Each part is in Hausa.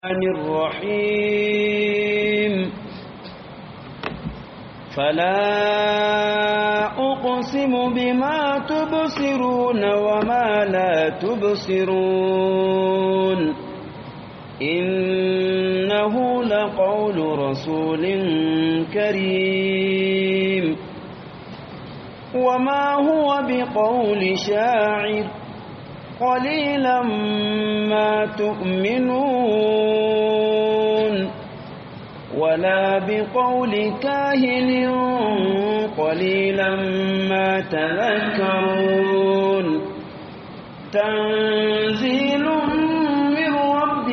الرحيم فلا أقسم بما تبصرون وما لا تبصرون إنه لقول رسول كريم وما هو بقول شاعر قليلا ما تؤمنون ولا بقول كاهن قليلا ما تذكرون تنزيل من رب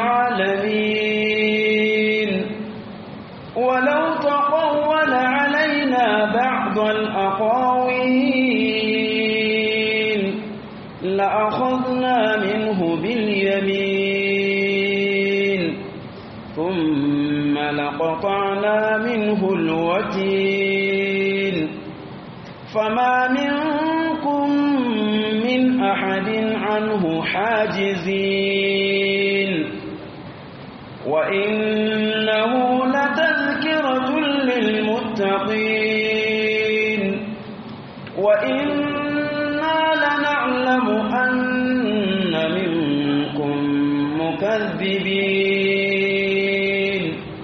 العالمين ولو تقول علينا بعض الأقاويل لأخذنا منه باليمين ثم لقطعنا منه الوتين فما منكم من أحد عنه حاجزين وإنه لتذكرة للمتقين وإنا لنعلم أن منكم مكذبين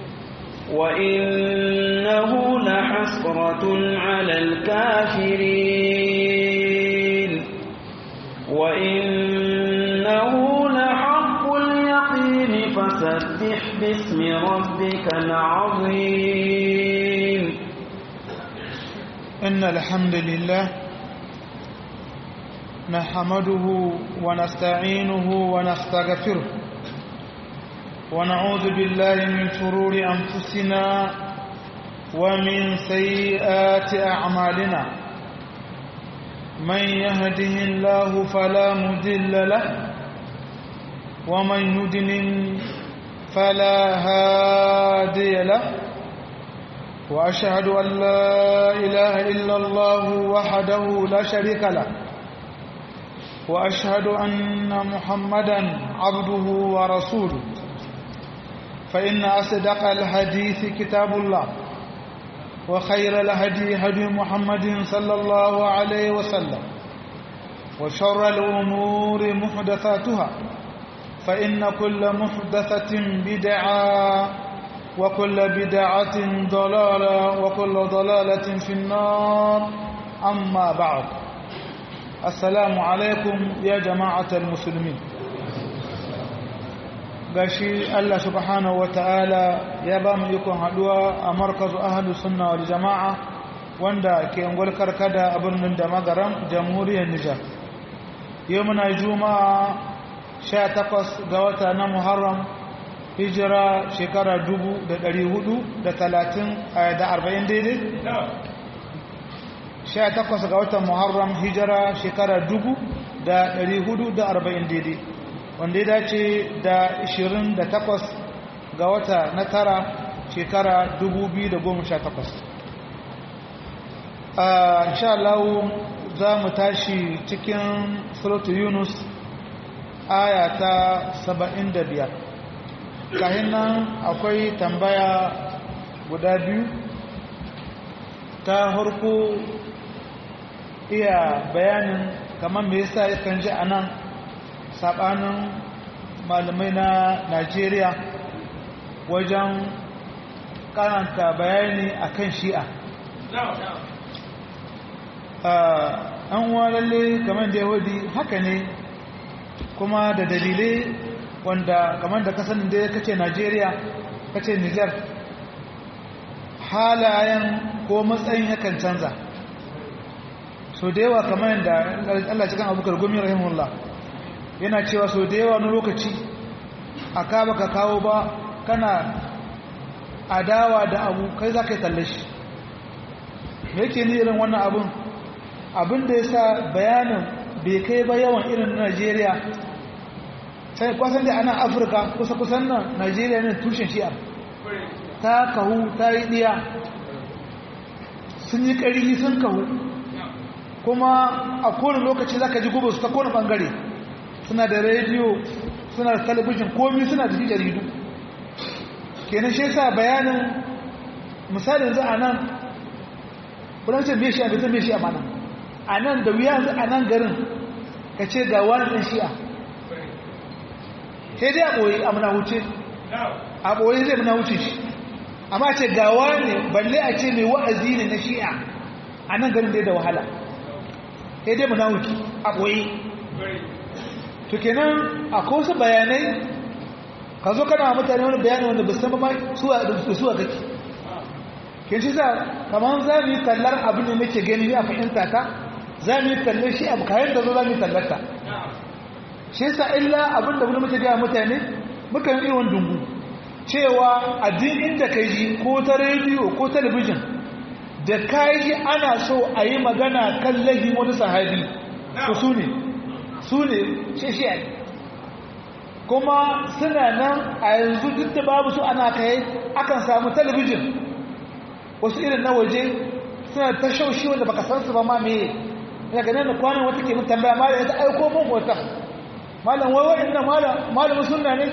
وإنه لحسرة على الكافرين وإنه لحق اليقين فسبح باسم ربك العظيم إن الحمد لله نحمده ونستعينه ونستغفره ونعوذ بالله من شرور أنفسنا ومن سيئات أعمالنا من يهده الله فلا مضل له ومن يضلل فلا هادي له وأشهد أن لا إله إلا الله وحده لا شريك له وأشهد أن محمدا عبده ورسوله فإن أصدق الحديث كتاب الله وخير الهدي هدي محمد صلى الله عليه وسلم وشر الأمور محدثاتها فإن كل محدثة بدعة وكل بدعة ضلالة وكل ضلالة في النار أما بعد السلام عليكم يا جماعة المسلمين gashi Allah subhanahu wata'ala ya ba mu ikon haduwa a markazu ahlu sunna wal jama'a wanda ke ungwar karkada a birnin da magaram jamhuriyar Nijar yau muna juma'a 18 ga wata na Muharram hijira shekara 430 da 40 daidai 18 ga watan Muharram hijira shekara 440 daidai wanda ya dace da 28 ga wata na tara shekara 2018 a insha Allah za mu tashi cikin suratu yunus aya ta 75 kahin nan akwai tambaya guda biyu ta harko iya bayanin kamar me yasa yakan ji a nan sabanin malamai na Najeriya wajen karanta bayani akan shi'a an lalle kamar da yahudi haka ne kuma da dalilai wanda kamar da kasan da ya kace Najeriya kace Niger halayen ko matsayin yakan canza so da yawa kamar yadda Allah cikin abubakar gumi rahimahullah yana cewa so da yawa na lokaci a ka baka kawo ba kana adawa da abu kai za ka yi talle shi me yake ni irin wannan abun abin da ya sa bayanin bai kai ba yawan irin na najeriya sai kwasan da ana afirka kusa-kusan nan najeriya ne tushen shi'ar ta kahu ta yi ɗiya sun yi ƙari sun kahu kuma a kowane lokaci za ka ji gubu su ta kowane ɓangare suna da rediyo suna da talabijin komi suna da jaridu kenan shi yasa bayanin misalin za a nan kudancin mai shi'a bai zai mai shi'a mana a nan da wuya a nan garin ka ce ga wani ɗan shi'a sai dai a ɓoye a muna wuce a ɓoye zai muna wuce shi amma ce ga wani balle a ce mai wa'azi ne na shi'a a nan garin dai da wahala sai dai muna wuce a ɓoye to kenan akwai wasu bayanai ka zo kana mutane wani bayani wanda ba san ba su suwa kake ke shi sa kamar za mu yi tallar abin da nake gani a fahimta ta za mu yi tallar shi abu kayan da zo za mu yi tallar ta shi sa illa abin da wani muke gaya mutane muka yi irin dungu cewa a duk inda ka ji ko ta rediyo ko talabijin da ka yi ana so a yi magana kan lahi wani sahabi to su ne su ne shi kuma suna nan a yanzu duk da babu su ana kai akan samu talabijin wasu irin na waje suna ta shaushi wanda baka san su ba ma me ya ga nan kwanan wata ke mun tambaya malam ya aiko mun wata malam wai wa'annan malam malamin sunna ne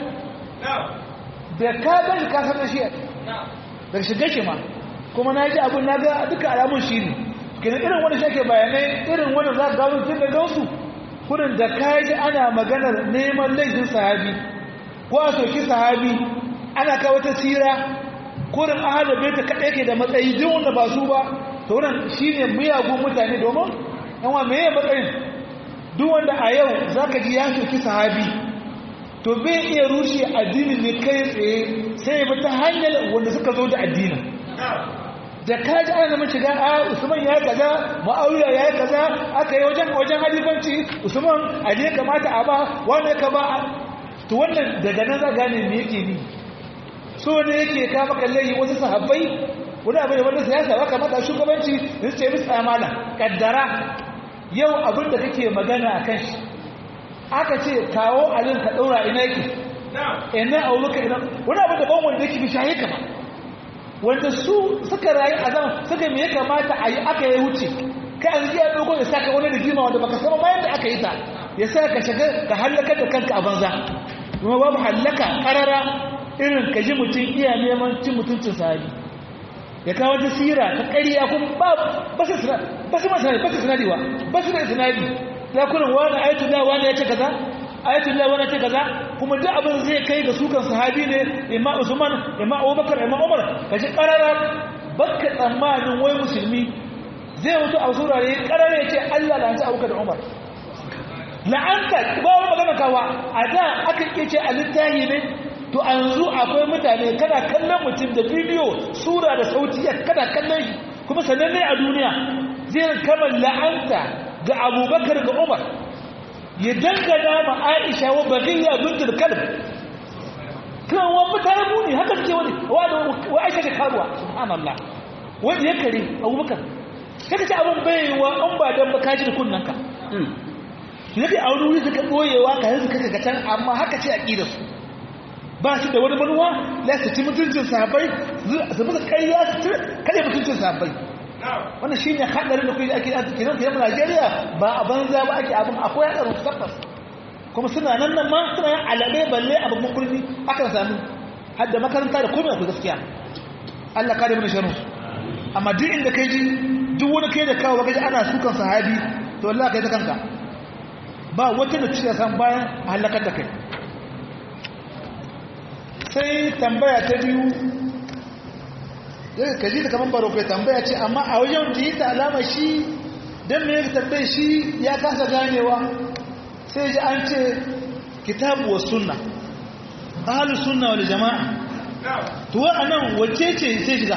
da ka ga ka san shi da shiga shi ma kuma na ji abin na ga duka alamun shi ne kenan irin wani shake bayanai irin wani za ka gano tun da gansu kurin da kaji ana maganar neman laifin sahabi ko a soki sahabi ana kawo ta tsira kurin ahalar bai ta kaɗai ke da matsayi jin wanda ba su ba to wannan shi ne miyagun mutane domin yawa meye matsayin duk wanda a yau za ka ji ya soki sahabi to bai iya rushe addinin ne kai tsaye sai ya ta hanyar wanda suka zo da addinin da kaji ana zama shiga a usman ya yi kaza ma'auriya ya yi kaza aka yi wajen wajen halifanci usman a ne kamata a ba wanda ya kama to wannan daga nan za gane me yake ni so ne yake ka maka layi wasu sahabbai wani abin da wanda siyasa ba kamata shugabanci da su ce musu amana kaddara yau abin da kake magana a kan shi aka ce kawo alin ka ɗaura ina yake ina auluka ina wani abin da ban wanda yake bi shaye ka ba wanda su suka rayu a zama suka me ya kamata a yi aka yi wuce kai an ya dogo ya saka wani rigima wanda baka sama bayan da aka yi ta ya sa ka shiga ka hallaka da kanka a banza kuma babu hallaka karara irin ka ji mutum iya neman cin mutuncin sahabi ya kawo ta sira ta ƙarya kuma ba ba su ba su masana ba su sinadi wa ba su da sinadi ya kurin wani ayatullah wani ya ce kaza ayatullah wani ce kaza kuma duk abin zai kai ga sukan sahabi ne imma usman imma abubakar imma umar kaji karara bakka tsammanin wai musulmi zai mutu a surare karara ya ce allah la'anta abubakar da umar la'anta ba wani magana kawa a da aka iya ce a littahi ne to an zu akwai mutane kana kallon mutum da bidiyo sura da sauti kana kallon shi kuma sananne a duniya zai kama la'anta ga abubakar ga umar ya dangana ma aisha wa baghiya bintul kalb kan wa mutane muni haka suke wani wa aisha ta karuwa subhanallah wanda ya kare abubakar kaka ce abin baiwa an ba dan baka ji da kunnanka yake a wani wuri suka boyewa ka yanzu kaka ga can amma haka ce aqidar su ba su da wani manuwa la su ci mutuncin sahabbai su muka ƙarya su kare mutuncin sahabbai wannan shi ne haɗarin da kuyi ake yi nan kiran Najeriya ba a banza ba ake abin akwai haɗarin tabbas kuma suna nan nan ma suna yin alaɓe balle a babban kurmi akan sami hadda makaranta da komai akwai gaskiya Allah kare mana sharru amma duk inda kai ji duk wani kai da kawo gaji ana sukan sahabi to Allah kai ta kanka ba wata da ciya san bayan a halakar da kai sai tambaya ta biyu ka ji da kamar baro kai tambaya ce amma a wajen da yi ta alama shi don me ya tambaye shi ya kasa ganewa sai ji an ce kitabu wa sunna ahalus sunna wal jama'a to a nan wacce ce sai shiga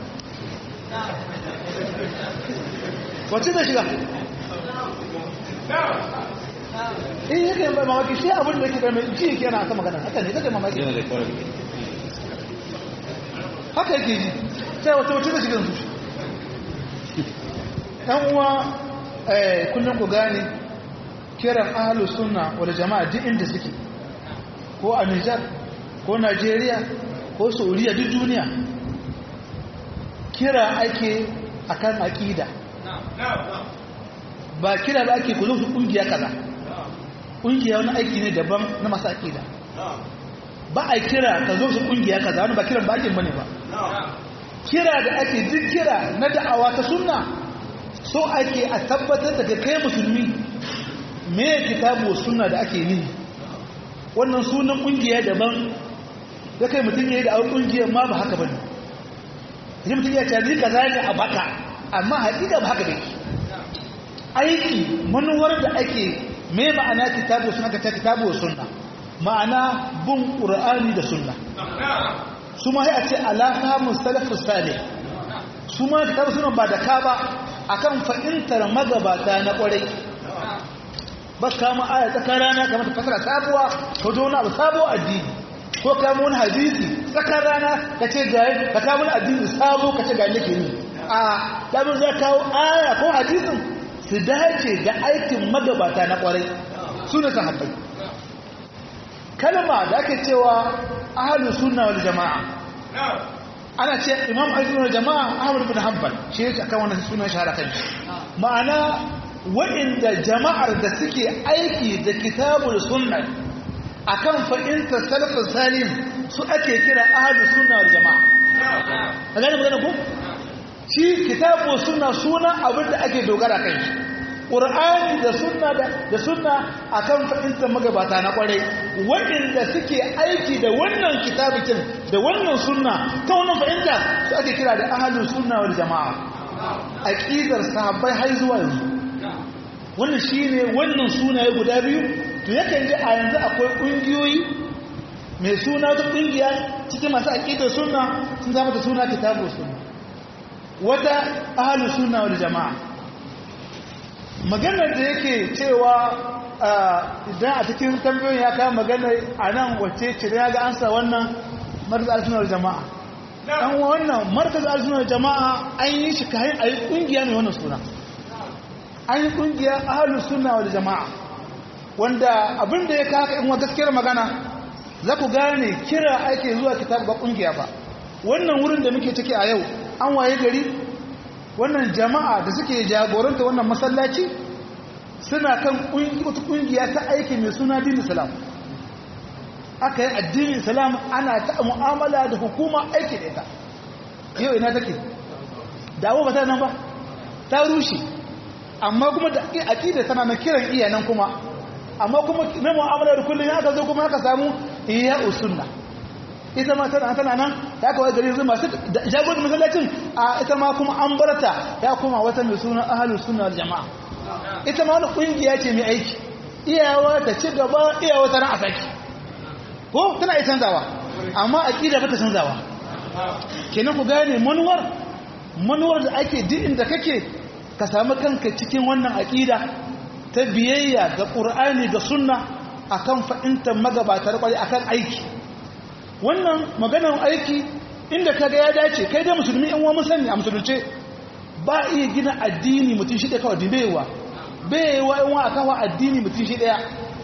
wacce zai shiga in yake mamaki shi abin da ke mai ji yake yana ta magana haka ne kake mamaki haka yake ji sai wata wata da shigan su ɗan uwa kullum ku gane kiran ahalu suna wadda jama'a duk inda suke ko a nijar ko najeriya ko saudiya duk duniya kira ake akan aƙida ba kira ba ake ku zo su ƙungiya kaza ƙungiya wani aiki ne daban na masu aƙida ba a kira ka zo su kungiya kaza wani ba kiran bakin bane ba kira da ake duk kira na da'awa ta sunna so ake a tabbatar da kai musulmi me kitabu sunna da ake yi wannan sunan kungiya daban da kai mutum ya yi da awon kungiyar ma ba haka bane ne mutum ya ce ni kaza ne a baka amma haƙiƙa ba haka ne aiki manuwar da ake me ma'ana kitabu sunna ka ta kitabu sunna ma'ana bin qur'ani da sunna su ma sai a ce alafa mustalafus salih su ma kitabu sunna ba da ka ba akan fa'intar magabata na kwarai ba kama aya tsakar rana kamar ta fasara sabuwa ko da wani abu sabo addini ko kama wani hadisi tsakar rana ka ce ga ka kama wani addini sabo ka ce ga nake ni a dabin za kawo aya ko hadisin su dace ga aikin magabata na kwarai su ne sahabbai kalma da ake cewa ahlus sunna wal jama'a ana ce imam ahlus jama'a ahmad bin hanbal shi yake akan wannan sunan shahara kan ma'ana waɗanda jama'ar da suke aiki da kitabul sunna akan fa'inta salafin salim su ake kira ahlus sunna wal jama'a ka gane magana ko shi kitabu sunna suna abin da ake dogara kai ƙur'ani da sunna da sunna akan fa'inta magabata na kwarai waɗanda suke aiki da wannan kitabikin da wannan sunna ta wannan fa'inta su ake kira da ahlus sunna wal jama'a aqidar sahabbai har zuwa yanzu wannan shi ne wannan sunaye guda biyu to yakan ji a yanzu akwai ƙungiyoyi mai suna ta ƙungiya cikin masu aƙidar suna sun zama da suna kitabu suna wata ahalu suna wani jama'a maganar da yake cewa idan a cikin tambayoyin ya kama maganar a nan wacce cire ya ga ansa wannan markaz al-sunar jama'a dan wannan markaz al-sunar jama'a an yi shi kayan a yi ƙungiya mai wannan suna an yi ƙungiyar ahalus suna wal jama'a wanda abinda ya kaka in wa gaskiyar magana za ku gane kira ake zuwa kitab ba ƙungiya ba wannan wurin da muke ciki a yau an waye gari wannan jama'a da suke jagoranta wannan masallaci suna kan wata ƙungiya ta aiki mai suna din islam aka yi addinin islam ana ta mu'amala da hukuma aiki da ita yau ina take dawo ba ta nan ba ta rushe amma kuma da aqida tana na kiran iyanan kuma amma kuma na mu'amala da kullun aka zo kuma aka samu iya usunna ita ma tana tana nan ta kawai gari yanzu masu jagorin masallacin a ita ma kuma an barta ya kuma wata mai suna ahlus sunna wal jamaa ita ma wani kungiya ce mai aiki iyawa ta ci gaba iyawa ta ran a saki ko tana iya canzawa amma aqida ba ta canzawa kenan ku gane manuwar manuwar da ake duk inda kake ka samu kanka cikin wannan aƙida ta biyayya ga ƙur'ani ga sunna akan fa'intar magabatar ƙwari akan aiki wannan maganar aiki inda ka ga ya dace kai dai musulmi yan wani sani a musulunce ba iya gina addini mutum shi ɗaya kawai dibewa baiwa yan wa kawo addini mutum shi ɗaya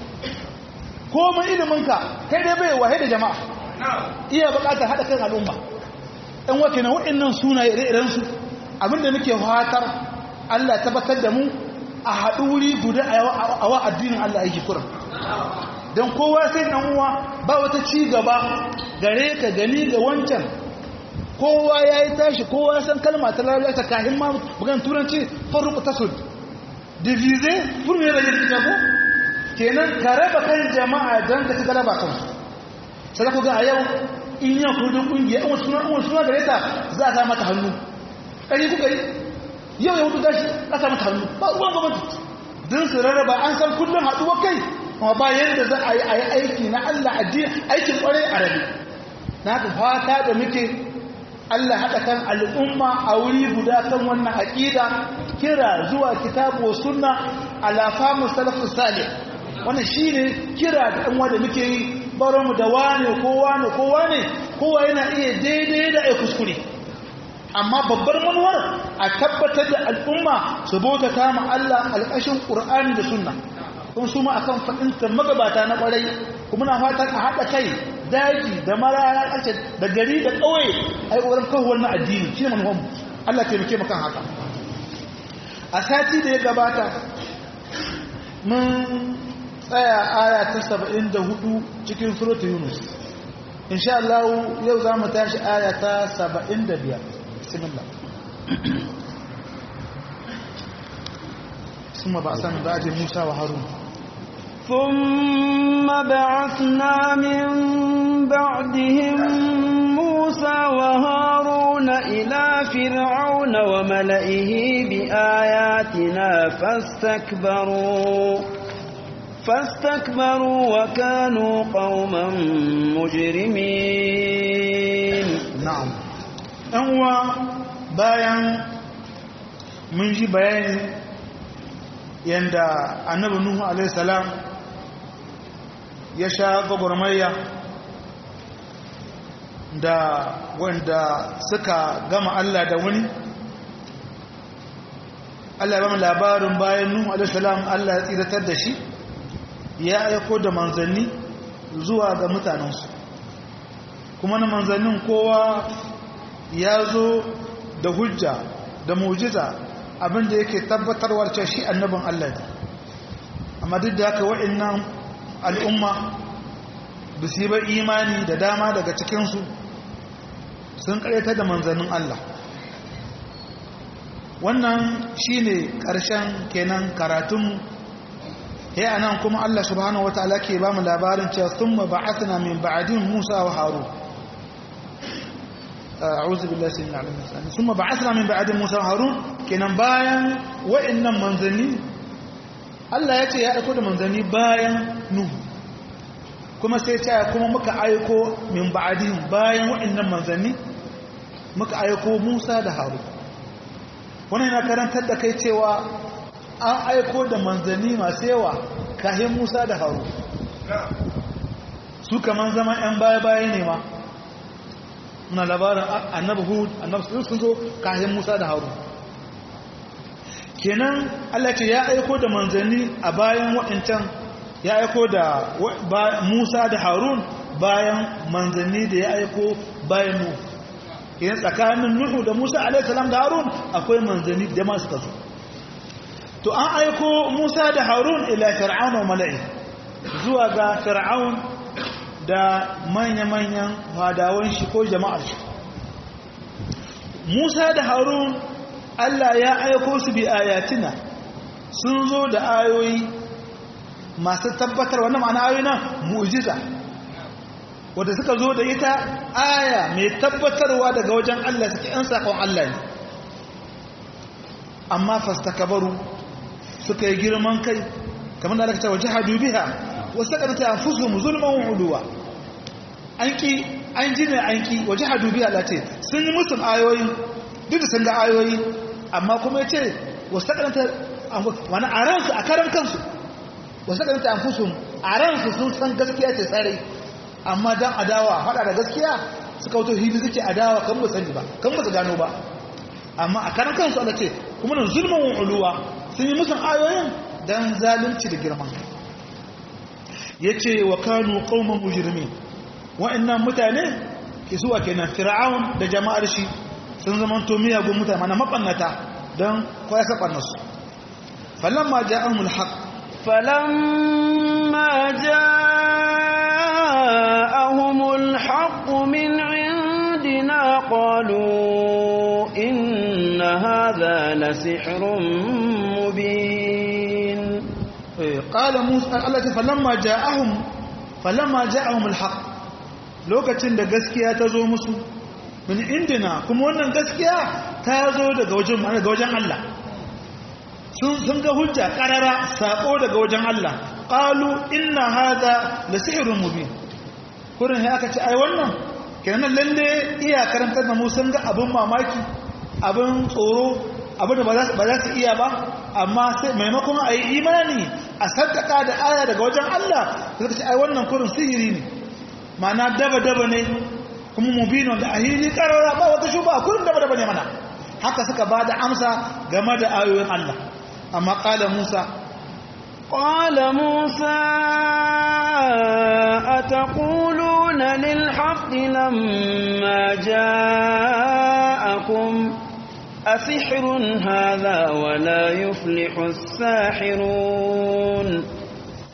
komai iliminka kai dai baiwa da jama'a iya buƙatar haɗa kan al'umma ɗan wake na waɗannan suna ire-irensu abinda muke fatar Allah tabbatar da mu a haɗu wuri guda a wa addinin Allah yake kuran don kowa sai ɗan uwa ba wata ci gaba gare ka gani ga wancan kowa ya yi tashi kowa san kalma ta lalata kahin ma bugan turanci faruku tasud divize furme da yin ko kenan ka raba kan jama'a don ka ci galaba kansu sai ku ga a yau in yau kudin kungiya in wasu suna gare ta za a sa mata hannu ƙari kuka yi yau ya hudu gashi ƙasa mata hannu ba ruwan gwamnati don su rarraba an san kullum haɗuwa kai kuma ba yadda za a yi a yi aiki na Allah addini aikin ƙwarai a rabi na ka fata da muke Allah haɗa kan al'umma a wuri guda kan wannan aƙida kira zuwa kitabu sunna ala famu salafus salih wannan shine kira da ɗan wanda muke yi baronmu da wane ko wane ko wane kowa yana iya daidai da ai kuskure amma babbar manuwar a tabbatar da al'umma su bauta kama Allah alƙashin ƙur'ani da sunna kun su ma akan faɗinta magabata na ƙwarai kuma na fatan a haɗa kai daji da maraya ƙarshe da gari da ƙauye a yi ƙoƙarin kawo wannan addini shi ne manuwanmu Allah taimake mu kan haka a sati da ya gabata mun tsaya aya ta 74 cikin suratul yunus insha Allah yau za mu tashi aya ta 75 bismillah ثم بعثنا من بعد موسى وهارون ثم بعثنا من بعدهم موسى وهارون إلى فرعون وملئه بآياتنا فاستكبروا فاستكبروا وكانوا قوما مجرمين نعم أنوا bayan mun ji bayani yanda annabi nuhu alaihi salam ya sha gwagwarmayya da wanda suka gama Allah da wani Allah ya ba mu labarin bayan nuhu alaihi salam Allah ya tsiratar da shi ya aiko da manzanni zuwa ga mutanensu kuma na manzannin kowa ya zo da hujja da mujiza abinda yake tabbatarwar cewa shi annabin Allah ne amma duk da haka wa'annan al'umma ba su yi ba imani da dama daga cikinsu sun karyata da manzannin Allah wannan shi ne ƙarshen kenan karatunmu ya anan kuma Allah subhanahu wata'ala ke ba mu labarin cewa sun ma ba'athna min ba'adin Musa wa Harun أعوذ بالله سيدنا عليه وسلم ثم بعثنا من بعد موسى وهارون kenan bayan wa'annan manzanni Allah ya ce ya aiko da manzanni bayan Nuhu kuma sai ya kuma muka aiko min ba'dihim bayan wa'annan manzanni muka aiko Musa da Harun wannan yana karantar da kai cewa an aiko da manzanni masu yawa kahin Musa da Harun su kaman zaman 'yan baya-baya ne ma muna labarin annabi hud annabi sun zo kayan musa da harun kenan allah ce ya aiko da manzanni a bayan waɗancan ya aiko da musa da harun bayan manzanni da ya aiko bayan nuhu kenan tsakanin nuhu da musa alaihissalam da harun akwai manzanni da masu kazo to an aiko musa da harun ila fir'aun wa mala'i zuwa ga fir'aun da manya-manyan fadawan shi ko jama'ar shi Musa da Harun Allah ya aiko su bi ayatina sun zo da ayoyi masu tabbatar wannan ma'ana ayoyi nan mu'jiza wanda suka zo da ita aya mai tabbatarwa daga wajen Allah suke yan sakon Allah ne amma fastakabaru suka yi girman kai kamar da aka ce waje hadu biha wasu ƙarta a fusu zulman huduwa an ki an ji ne an ki waje hadu biya lati sun yi musu ayoyi duk da sun ga ayoyi amma kuma ya ce wasu ƙarta wani a ransu a karan kansu wasu ƙarta a fusu a ransu sun san gaskiya ce tsare amma don adawa faɗa da gaskiya suka wato hibi suke adawa kan ba sani ba kan ba su gano ba amma a karan kansu ala ce kuma nan zulman uluwa sun yi musu ayoyin don zalunci da girman kai ya ce wa kanu ƙaunar mujirmi wa'annan mutane ke suwa kenan fir'aun da jama'ar shi sun zama to miyagun mutane mana maɓannata don kwaya saɓannarsu falon ma ja an mulhaƙ falon ma ja ahumul haƙu min indina ƙwalo inna haza la sihirun mubin قال موسى التي فلما جاءهم فلما جاءهم الحق lokacin da gaskiya ta zo musu min indina kuma wannan gaskiya ta zo daga wajen daga wajen Allah sun sun ga hujja karara sako daga wajen Allah qalu inna hadha la sihrun mubin kurin sai aka ce ai wannan kenan lalle iya karantar da mu sun ga abun mamaki abun tsoro abin da ba za su iya ba amma sai maimakon a yi imani a saddaka da aya daga wajen Allah suka ce ai wannan kurin sihiri ne ma'ana daba-daba ne kuma mubinon da ahili karara ba wata shuba kurin daba-daba ne mana haka suka ba da amsa game da ayoyin Allah amma ƙala Musa قال موسى أتقولون للحق لما جاءكم أسحر هذا ولا يفلح الساحرون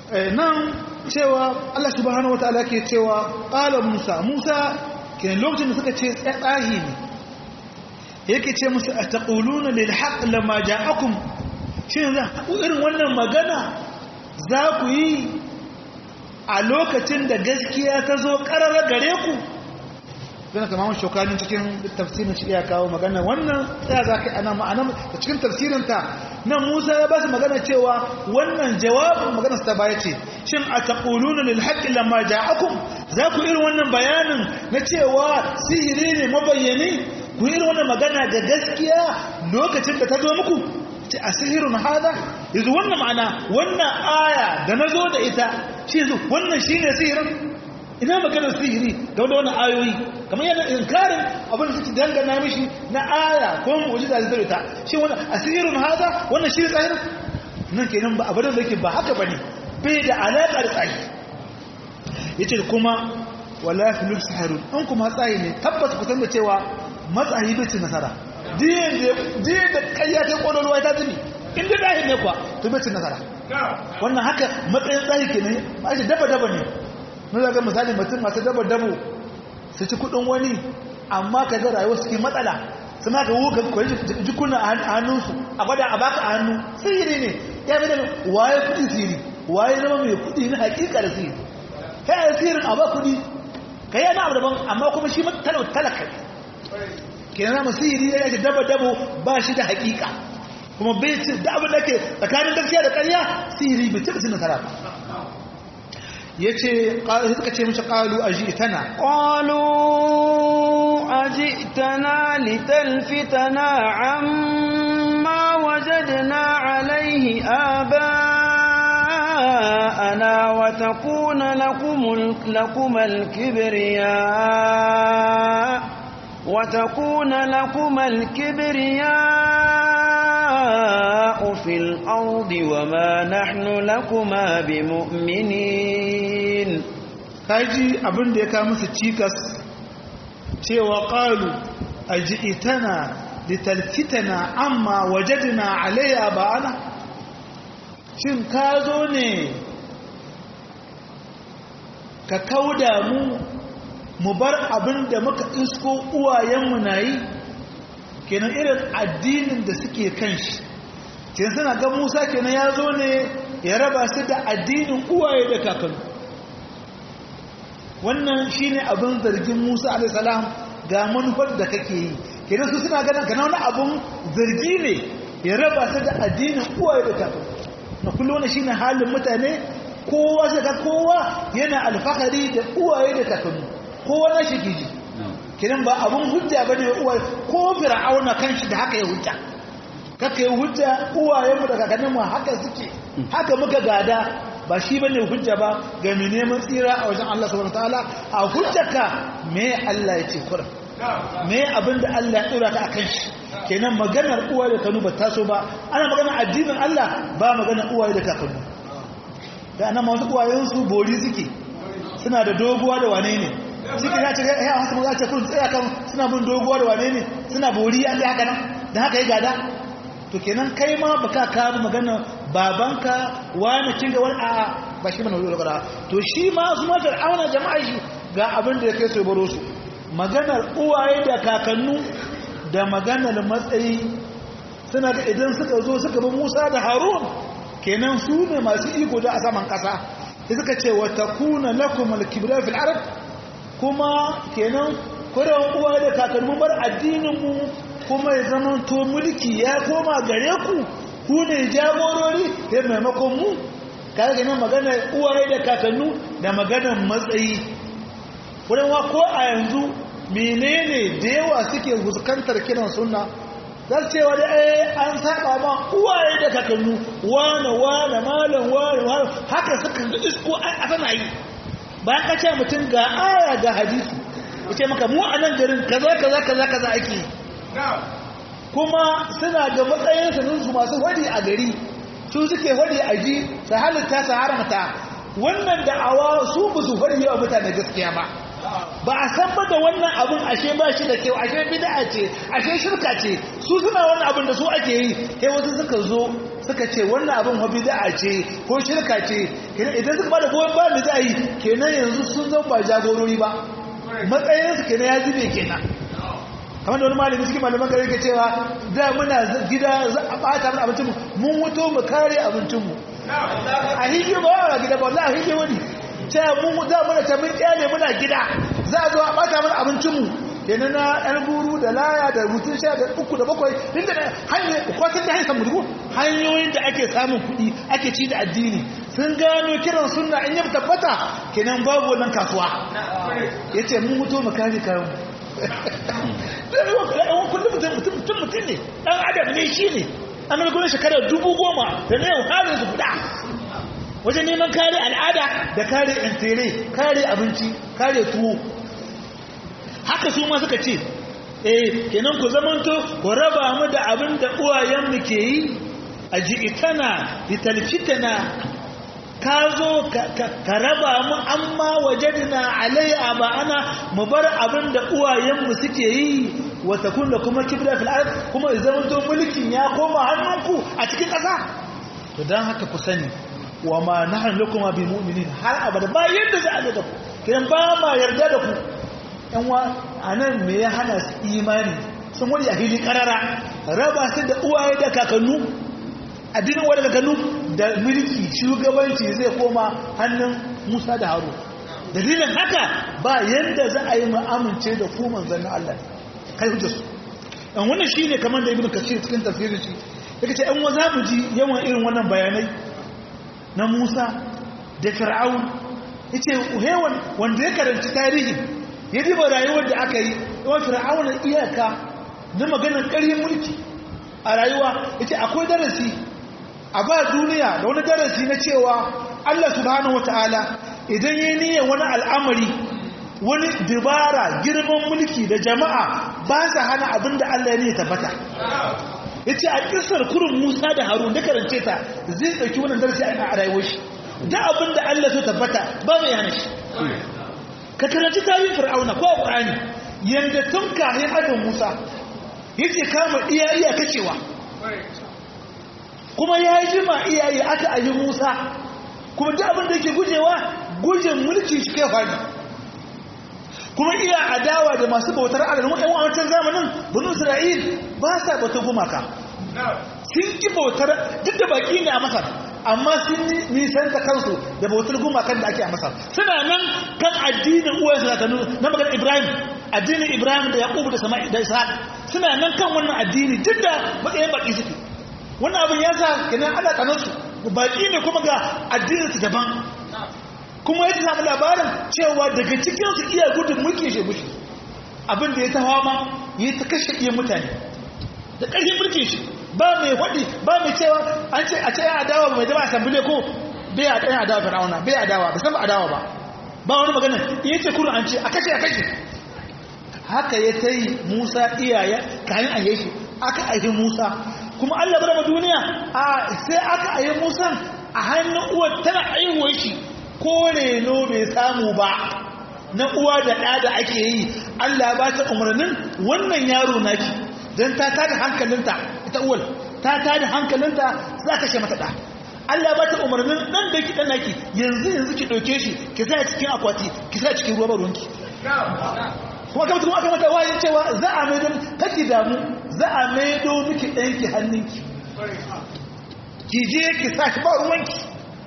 nan cewa Allah subhanahu wataala ke cewa qala Musa Musa ke lokacin da suka ce tsahi ne yake ce musu ataquluna lil haqq lamma ja'akum shin za ku irin wannan magana za ku yi a lokacin da gaskiya ta zo karara gare ku zana kama shokanin cikin tafsirin shi iya kawo magana wannan tsaya za ka ana ma'ana da cikin tafsirinta nan musa ya ba su magana cewa wannan jawabin magana ta baya ce shin a taƙuluna lil haƙƙi lamma ja'akum za ku irin wannan bayanin na cewa sihiri ne mabayyani ku irin wannan magana da gaskiya lokacin da ta zo muku ce a sihirun hada yanzu wannan ma'ana wannan aya da na zo da ita shi yanzu wannan shi ne sihirin ina maganar sihiri ga wanda wannan ayoyi kamar yana inkarin abin da suke dangana mishi na aya ko mu'jiza da zai ta shi wannan asirun hada wannan shi ne tsayin nan kenan ba abin da yake ba haka bane bai da alaka da tsayi yace kuma wala filul sahirun an kuma tsayi ne tabbata ku san da cewa matsayi bai ci nasara diyan da diyan da kayya ta kodolwa ta zubi inda dahin ne kwa to bai ci nasara wannan haka matsayin tsayi kenan ba shi daba daba ne mun zaga misali mutum masu daba dabo su ci kudin wani amma ka ga rayuwa suke matsala su ma ka wuka kwaji jikuna a hannunsu a gwada a baka a hannu sihiri ne ya bi da waye kudi sihiri waye zama mai kudi na hakika da sihiri kai a sihirin a ba kudi ka yi abu daban amma kuma shi talaka ne kenan zama sihiri ya yake daba dabo ba shi da hakika kuma bai ci da abin da ke tsakanin gaskiya da ƙarya sihiri bai ci da nasara ba ya ce suka ce mashi ƙalu a ji'itana ƙalu a ji'itana litalfitana amma wajadna alaihi aba'ana wa takuna lakumal kibriya wa takuna lakumal kibriya fil ardi wa ma nahnu lakuma bimu'minin kaji abin da ya kawo musu cikas cewa qalu ajitana litalfitana amma wajadna alayya ba'ana shin ka zo ne ka kauda mu mu bar abin da muka isko uwayenmu na yi kenan irin addinin da suke kan shi kenan suna ga musa kenan ya zo ne ya raba su da addinin uwaye da kakanni wannan shine abin zargin musa alaihissalam ga manufar da kake yi kenan su suna ganin kana wani abin zargi ne ya raba su da addinin uwaye da kakanni na kullum wani shine halin mutane kowa sai ga kowa yana alfahari da uwaye da kakanni kowa na shi giji kiran ba abun hujja bane uwaye ko fir'auna kanshi da haka ya hujja kaka yi hujja uwayenmu da kakanninmu haka suke haka muka gada ba shi bane hujja ba ga mai neman tsira a wajen Allah subhanahu wataala a hujjaka me Allah ya ce kura me abinda Allah ya dora ka akan shi kenan maganar uwaye da kanu ba taso ba ana maganar addinin Allah ba maganar uwaye da kakannu da anan masu uwayensu bori suke suna da doguwa da wane ne suke ya ce ya wasu mu za ce kun tsaya kan suna bin doguwa da wane ne suna bori an haka nan da haka yi gada to kenan kai ma baka kawo magana babanka wani kin ga wani a ba shi mana wuri gara to shi ma su ma fir'auna jama'a shi ga abin da ya kai su baro su maganar uwaye da kakannu da maganar matsayi suna da idan suka zo suka bi Musa da Harun kenan su ne masu iko da a saman kasa sai suka ce wa takuna lakum al-kibra fil ard kuma kenan kuran uwaye da kakannu bar addinin mu kuma ya zama to mulki ya koma gare ku ku ne jagorori ya maimakon mu kaga ganin magana uwaye da kakannu da maganar matsayi wurinwa ko a yanzu menene da yawa suke fuskantar kiran sunna za su cewa da eh an saba ma uwaye da kakannu wane wane malam wane wane haka suka ga isko a sana yi bayan ka ce mutum ga aya ga hadisi ya ce maka mu a nan garin kaza kaza kaza kaza ake yi kuma suna da matsayin sanunsu masu wadi a gari su suke wadi a ji su halitta su haramta wannan da'awa su ba su wadi yawa mutane gaskiya ba ba a san ba da wannan abin ashe ba shi da kyau ashe bid'a ce ashe shirka ce su suna wannan abin da su ake yi sai wasu suka zo suka ce wannan abin wa bid'a ce ko shirka ce kenan idan suka bada goyon bayan da za a yi kenan yanzu sun zan ba jagorori ba matsayinsu kenan ya zube kenan kamar da wani malami cikin malaman gari ke cewa da muna gida za a bata mana abincinmu mun wuto mu kare abincinmu a hiji ba a gida ba wallahi a hiji wani cewa mun da muna ta mun kyale muna gida za a zo a bata mana abincinmu kenan na yan guru da laya da rutun sha da uku da bakwai inda da hanyar kwatin da haifar mutu hanyoyin da ake samun kuɗi ake ci da addini sun gano kiran sunna in yi tabbata kenan babu wannan kasuwa ya ce mun mutu mu kare kayan kullum mutum mutum mutum ne ɗan adam ne shi ne an mai gudun shekarar dubu goma da na yau halin su guda wajen neman kare al'ada da kare intere kare abinci kare tuwo haka su ma suka ce eh kenan ku zamanto ku raba mu da abin da uwayenmu ke yi a ji'itana litalfitana ka zo ka raba mu amma wajadina alai ana mu bar abin da uwayenmu suke yi wata kun da kuma kibla fil ard kuma zamanto mulkin ya koma hannunku a cikin ƙasa to dan haka ku sani wa ma nahnu lakum bi mu'minin har abada ba yadda za a ga ku kidan ba ma yarda da ku yan wa anan me ya hana su imani sun wani a hili karara raba su da uwaye da kakannu addinin wani kakannu da mulki shugabanci zai koma hannun Musa da Harun dalilin haka ba yadda za a yi mu amince da ku manzon Allah kai hujjar su dan wannan shine kamar da ibnu kasir cikin tafsirin shi yake ce an wa za mu ji yawan irin wannan bayanai na Musa da Fir'aun yace hewan wanda ya karanci tarihi ya diba rayuwar da aka yi yawan Fir'aun iyaka na maganar ƙarfin mulki a rayuwa yace akwai darasi a ba duniya da wani darasi na cewa Allah subhanahu wataala idan yayi niyyar wani al'amari wani dibara girman mulki da jama'a ba sa hana abinda Allah ya ne tabbata ya ce a ƙisar kurin musa da harun da karance ta zai ɗauki wannan darasi a rayuwar shi da abin da allah so tabbata ba mai yana shi ka karanci tarihin fir'auna ko a ƙur'ani yadda tun kahin adon musa ya ce kama iya iya kacewa kuma ya yi jima iyaye aka ayi musa kuma da abin da yake gujewa gujin mulki shi kai fari kuma iya adawa da masu bautar adalin ɗan wancan zamanin bunu isra'il ba sa bautar gumaka sun ki bautar duk da baki ne a masar amma sun nisan da kansu da bautar gumakan da ake a masar suna nan kan addinin uwansu da kanu na maganar ibrahim addinin ibrahim da yaƙubu da sama'i da ishaq suna nan kan wannan addini duk da matsayin baki suke wannan abin ya sa kenan ana kanansu baki ne kuma ga addininsu daban kuma ya samu labarin cewa daga cikinsu iya gudun mulki shi mushi abin da ya ta hawa ma ya ta kashe iya mutane da ƙarfin mulkin shi ba mai waɗi ba mai cewa an ce a ce ya adawa mai zama asambile ko bai a ɗaya adawa fir'auna bai adawa ba san ba adawa ba ba wani magana ya ce kuru an ce a kashe a kashe haka ya ta yi musa iyaya kayan a shi aka aihi musa kuma allah bar duniya a sai aka aihi musan a hannun uwar tana aihuwar shi ko reno bai samu ba na uwa da ɗa da ake yi Allah ba ta umarnin wannan yaro naki don ta tada hankalinta ita uwal ta tada hankalinta za ka she mata ɗa Allah ba ta umarnin ɗan da ki ɗan naki yanzu yanzu ki ɗauke shi ki sa cikin akwati ki sa cikin ruwa ruwanki kuma kamar kuma aka mata wayin cewa za a maido kake damu za a maido miki ɗanki hannunki ki je ki sa ki ba ruwanki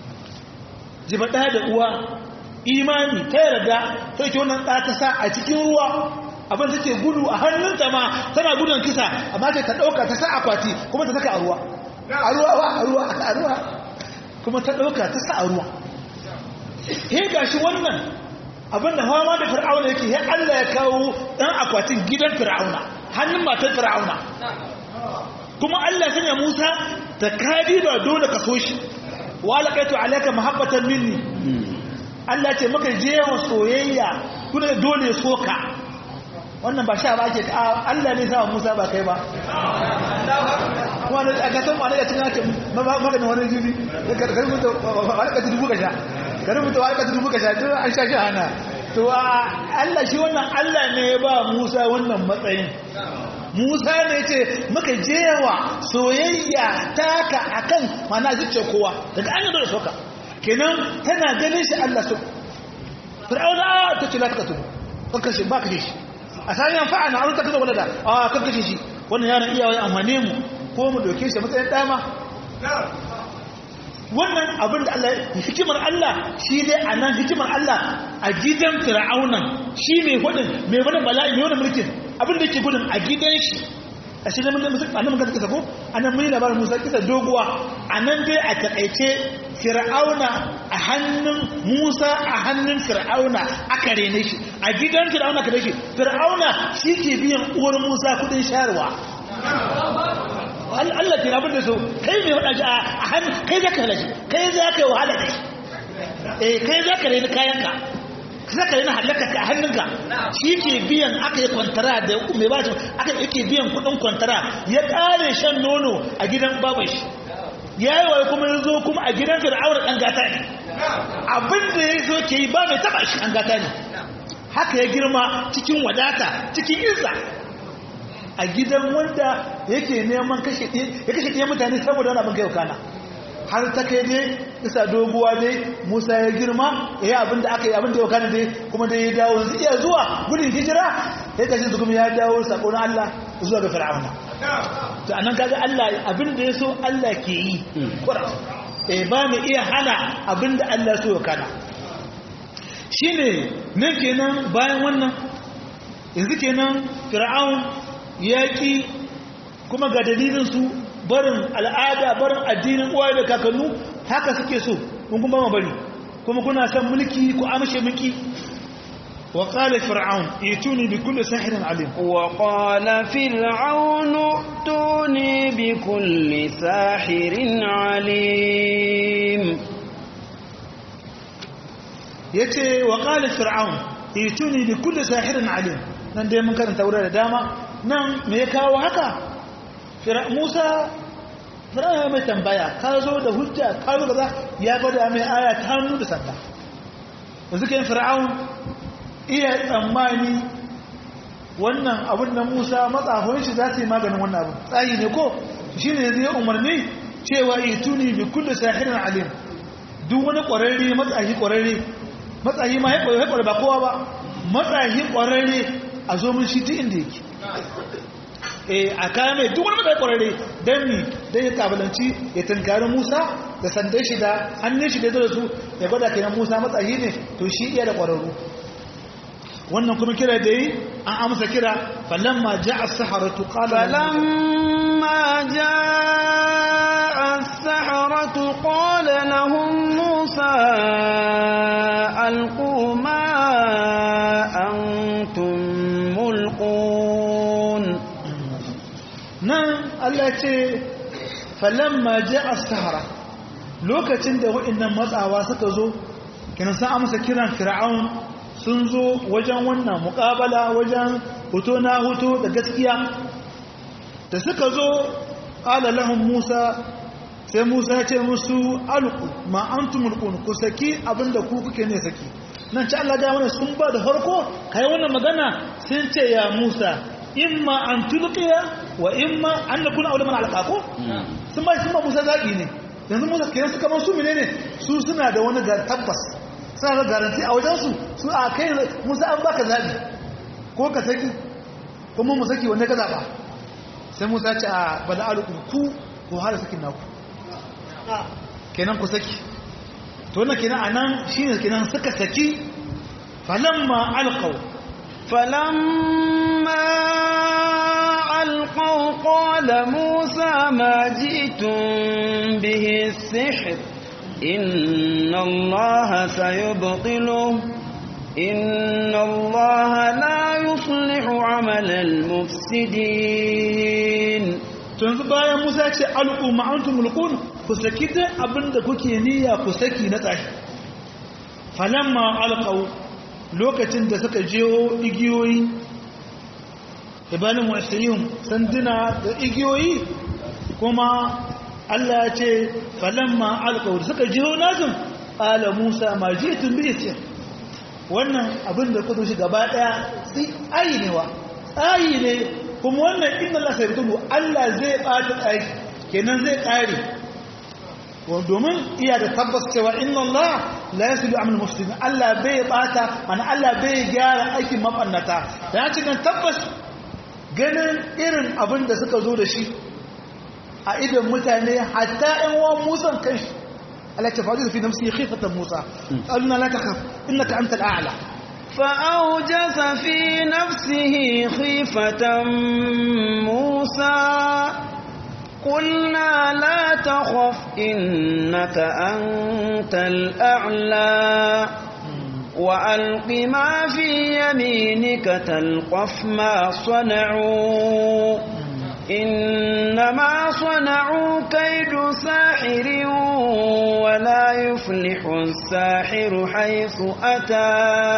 jiba ɗaya da uwa imani ta yarda ta yake wannan ɗa ta sa a cikin ruwa abin da take gudu a hannunta ma tana gudun kisa amma ta ta ɗauka ta sa akwati kuma ta saka a ruwa a ruwa ba a ruwa a ruwa kuma ta ɗauka ta sa a ruwa he gashi wannan abin da hawa da fir'auna yake he Allah ya kawo ɗan akwatin gidan fir'auna hannun matar fir'auna kuma Allah sanya Musa ta kadi ba dole ka so shi walaqaitu alayka mahabbatan minni Allah ce maka jewa soyayya kuma dole ya soka wannan ba sha ba ake Allah ne sa Musa ba kai ba wani a gasar wani da cikin haka maganin wani jibi ka rubuta walakata dubu ka sha ka rubuta walakata dubu ka sha to an sha shi hana to Allah shi wannan Allah ne ya ba Musa wannan matsayin Musa ne ce maka jewa soyayya taka akan mana zuciya kowa daga an yi dole soka kenan tana ganin shi Allah su fir'auna ta ce la ta katu kanka shi ba ka shi a sani yan fa'ana an ta kaza wala da a kanka shi wannan yaron iyawa ya amfane mu ko mu doke shi matsayin dama wannan abin da Allah hikimar Allah shi ne a nan hikimar Allah a gidan fir'aunan shi mai hudun mai wani bala'i mai wani mulkin abin da ke gudun a gidan shi a shi ne a nan magana kisa ko a nan muni labarin musa kisa doguwa a nan dai a taƙaice fir'auna a hannun musa a hannun fir'auna aka rene shi a gidan fir'auna ka shi fir'auna shi ke biyan uwar musa kudin shayarwa Allah ke abin da so kai mai wada shi a hannun kai za ka halashi kai za ka yi wahala da shi eh kai za ka rene kayanka za ka rene halaka a hannunka shi ke biyan aka yi kwantara da mai ba shi aka yake biyan kudin kwantara ya kare shan nono a gidan baban shi ya yi wa kuma ya zo kuma a gidan fir'aun ɗan gata ne abin da ya zo ke yi ba mai taɓa shi ɗan gata ne haka ya girma cikin wadata cikin izza a gidan wanda yake neman kashe ya kashe ɗaya mutane saboda wani abin kai kana har ta kai dai isa doguwa dai musa ya girma ya yi abin da aka yi abin da ya kana dai kuma dai ya dawo yanzu iya zuwa gudun hijira ya kashe su kuma ya dawo saƙon allah zuwa ga fir'auna to anan kaga Allah abin da ya so Allah ke yi kura eh ba mu iya hana abin da Allah so ya kana shine nan kenan bayan wannan yanzu kenan fir'aun yaki kuma ga dalilin su barin al'ada barin addinin uwaye da kakannu haka suke so kun kuma bari kuma kuna son mulki ku amshe mulki وقال فرعون ائتوني بكل ساحر عليم وقال فرعون ائتوني بكل ساحر عليم yace wa qala fir'aun ituni bi kulli sahirin alim nan dai mun karanta wurin da dama nan me ya kawo haka Musa fir'aun mai tambaya ka zo da hujja ka zo kaza ya gwada mai aya ta hannu da sanda yanzu kai fir'aun iya tsammani wannan abin da Musa matsafin shi za su yi maganin wannan abin tsayi ne ko shi ne zai umarni cewa ituni bi kulli sahirin alim duk wani ƙwararre matsayi ƙwararre matsayi ma ya ƙwararre ba kowa ba matsayi ƙwararre a zo mun shi ta inda yake eh a kaya mai duk wani matsayi ƙwararre don mi don ya kabalanci ya tunkari Musa da sandan shi da hannun shi da ya zo da su ya gwada kenan Musa matsayi ne to shi iya da ƙwararru wannan kuma kira da yi an amsa kira falamma ja'a as-saharatu qala falamma ja'a as-saharatu qala lahum musa alqu ma antum mulqun nan Allah ce falamma ja'a as-sahara lokacin da waɗannan matsawa suka zo kina san amsa kiran fir'aun sun zo wajen wannan muƙabala wajen hoto na hoto da gaskiya da suka zo ƙala lahun musa sai musa ya ce musu alku ma an tumulkun ku saki abinda ku kuke ne saki nan ci Allah mana sun ba da harko kai wannan magana sun ce ya musa imma an tulqiya wa imma an nakuna aure mana alqako sun ba sun ba musa zaɓi ne yanzu musa kenan suka man su menene su suna da wani ga tabbas suna da garanti a wajensu su a kai musa an baka zaɓi ko ka saki kuma mu saki wanda ka zaɓa sai musa ce a bada alukun ku ko hada sakin naku kenan ku saki to na kenan a nan shi ne kenan suka saki falamma alkau falamma alkau qala musa ma ji'tum bihi sihr إن الله سيبطله إن الله لا يصلح عمل المفسدين yanzu bayan Musa ce alqu ma'antum mulqun ku saki duk abinda kuke niyya ku saki na tsashi falamma alqaw lokacin da suka jiyo igiyoyi ibanin mu'assirihum sanduna da igiyoyi kuma Allah ya ce falamma alqawl suka jiro nazum ala Musa ma jitum bi isir wannan abin da kudu shi gaba daya sai ayi ne wa ayi ne kuma wannan inna Allah sai tulu Allah zai bata ayi kenan zai kare domin iya da tabbas cewa inna Allah la yasilu amal muslimin Allah bai bata mana Allah bai gyara aikin mabannata da ya cikin tabbas ganin irin abin da suka zo da shi a idan mutane hatta ɗan wa musan kanshi Allah ta faɗi fi nafsi khifatan Musa qulna la takhaf innaka antal a'la فأوجس في نفسه خيفة موسى قلنا لا تخف إنك أنت الأعلى وألق ما في يمينك تلقف ما صنعوا إنما صنعوا كيد ساحر ولا يفلح الساحر حيث أتى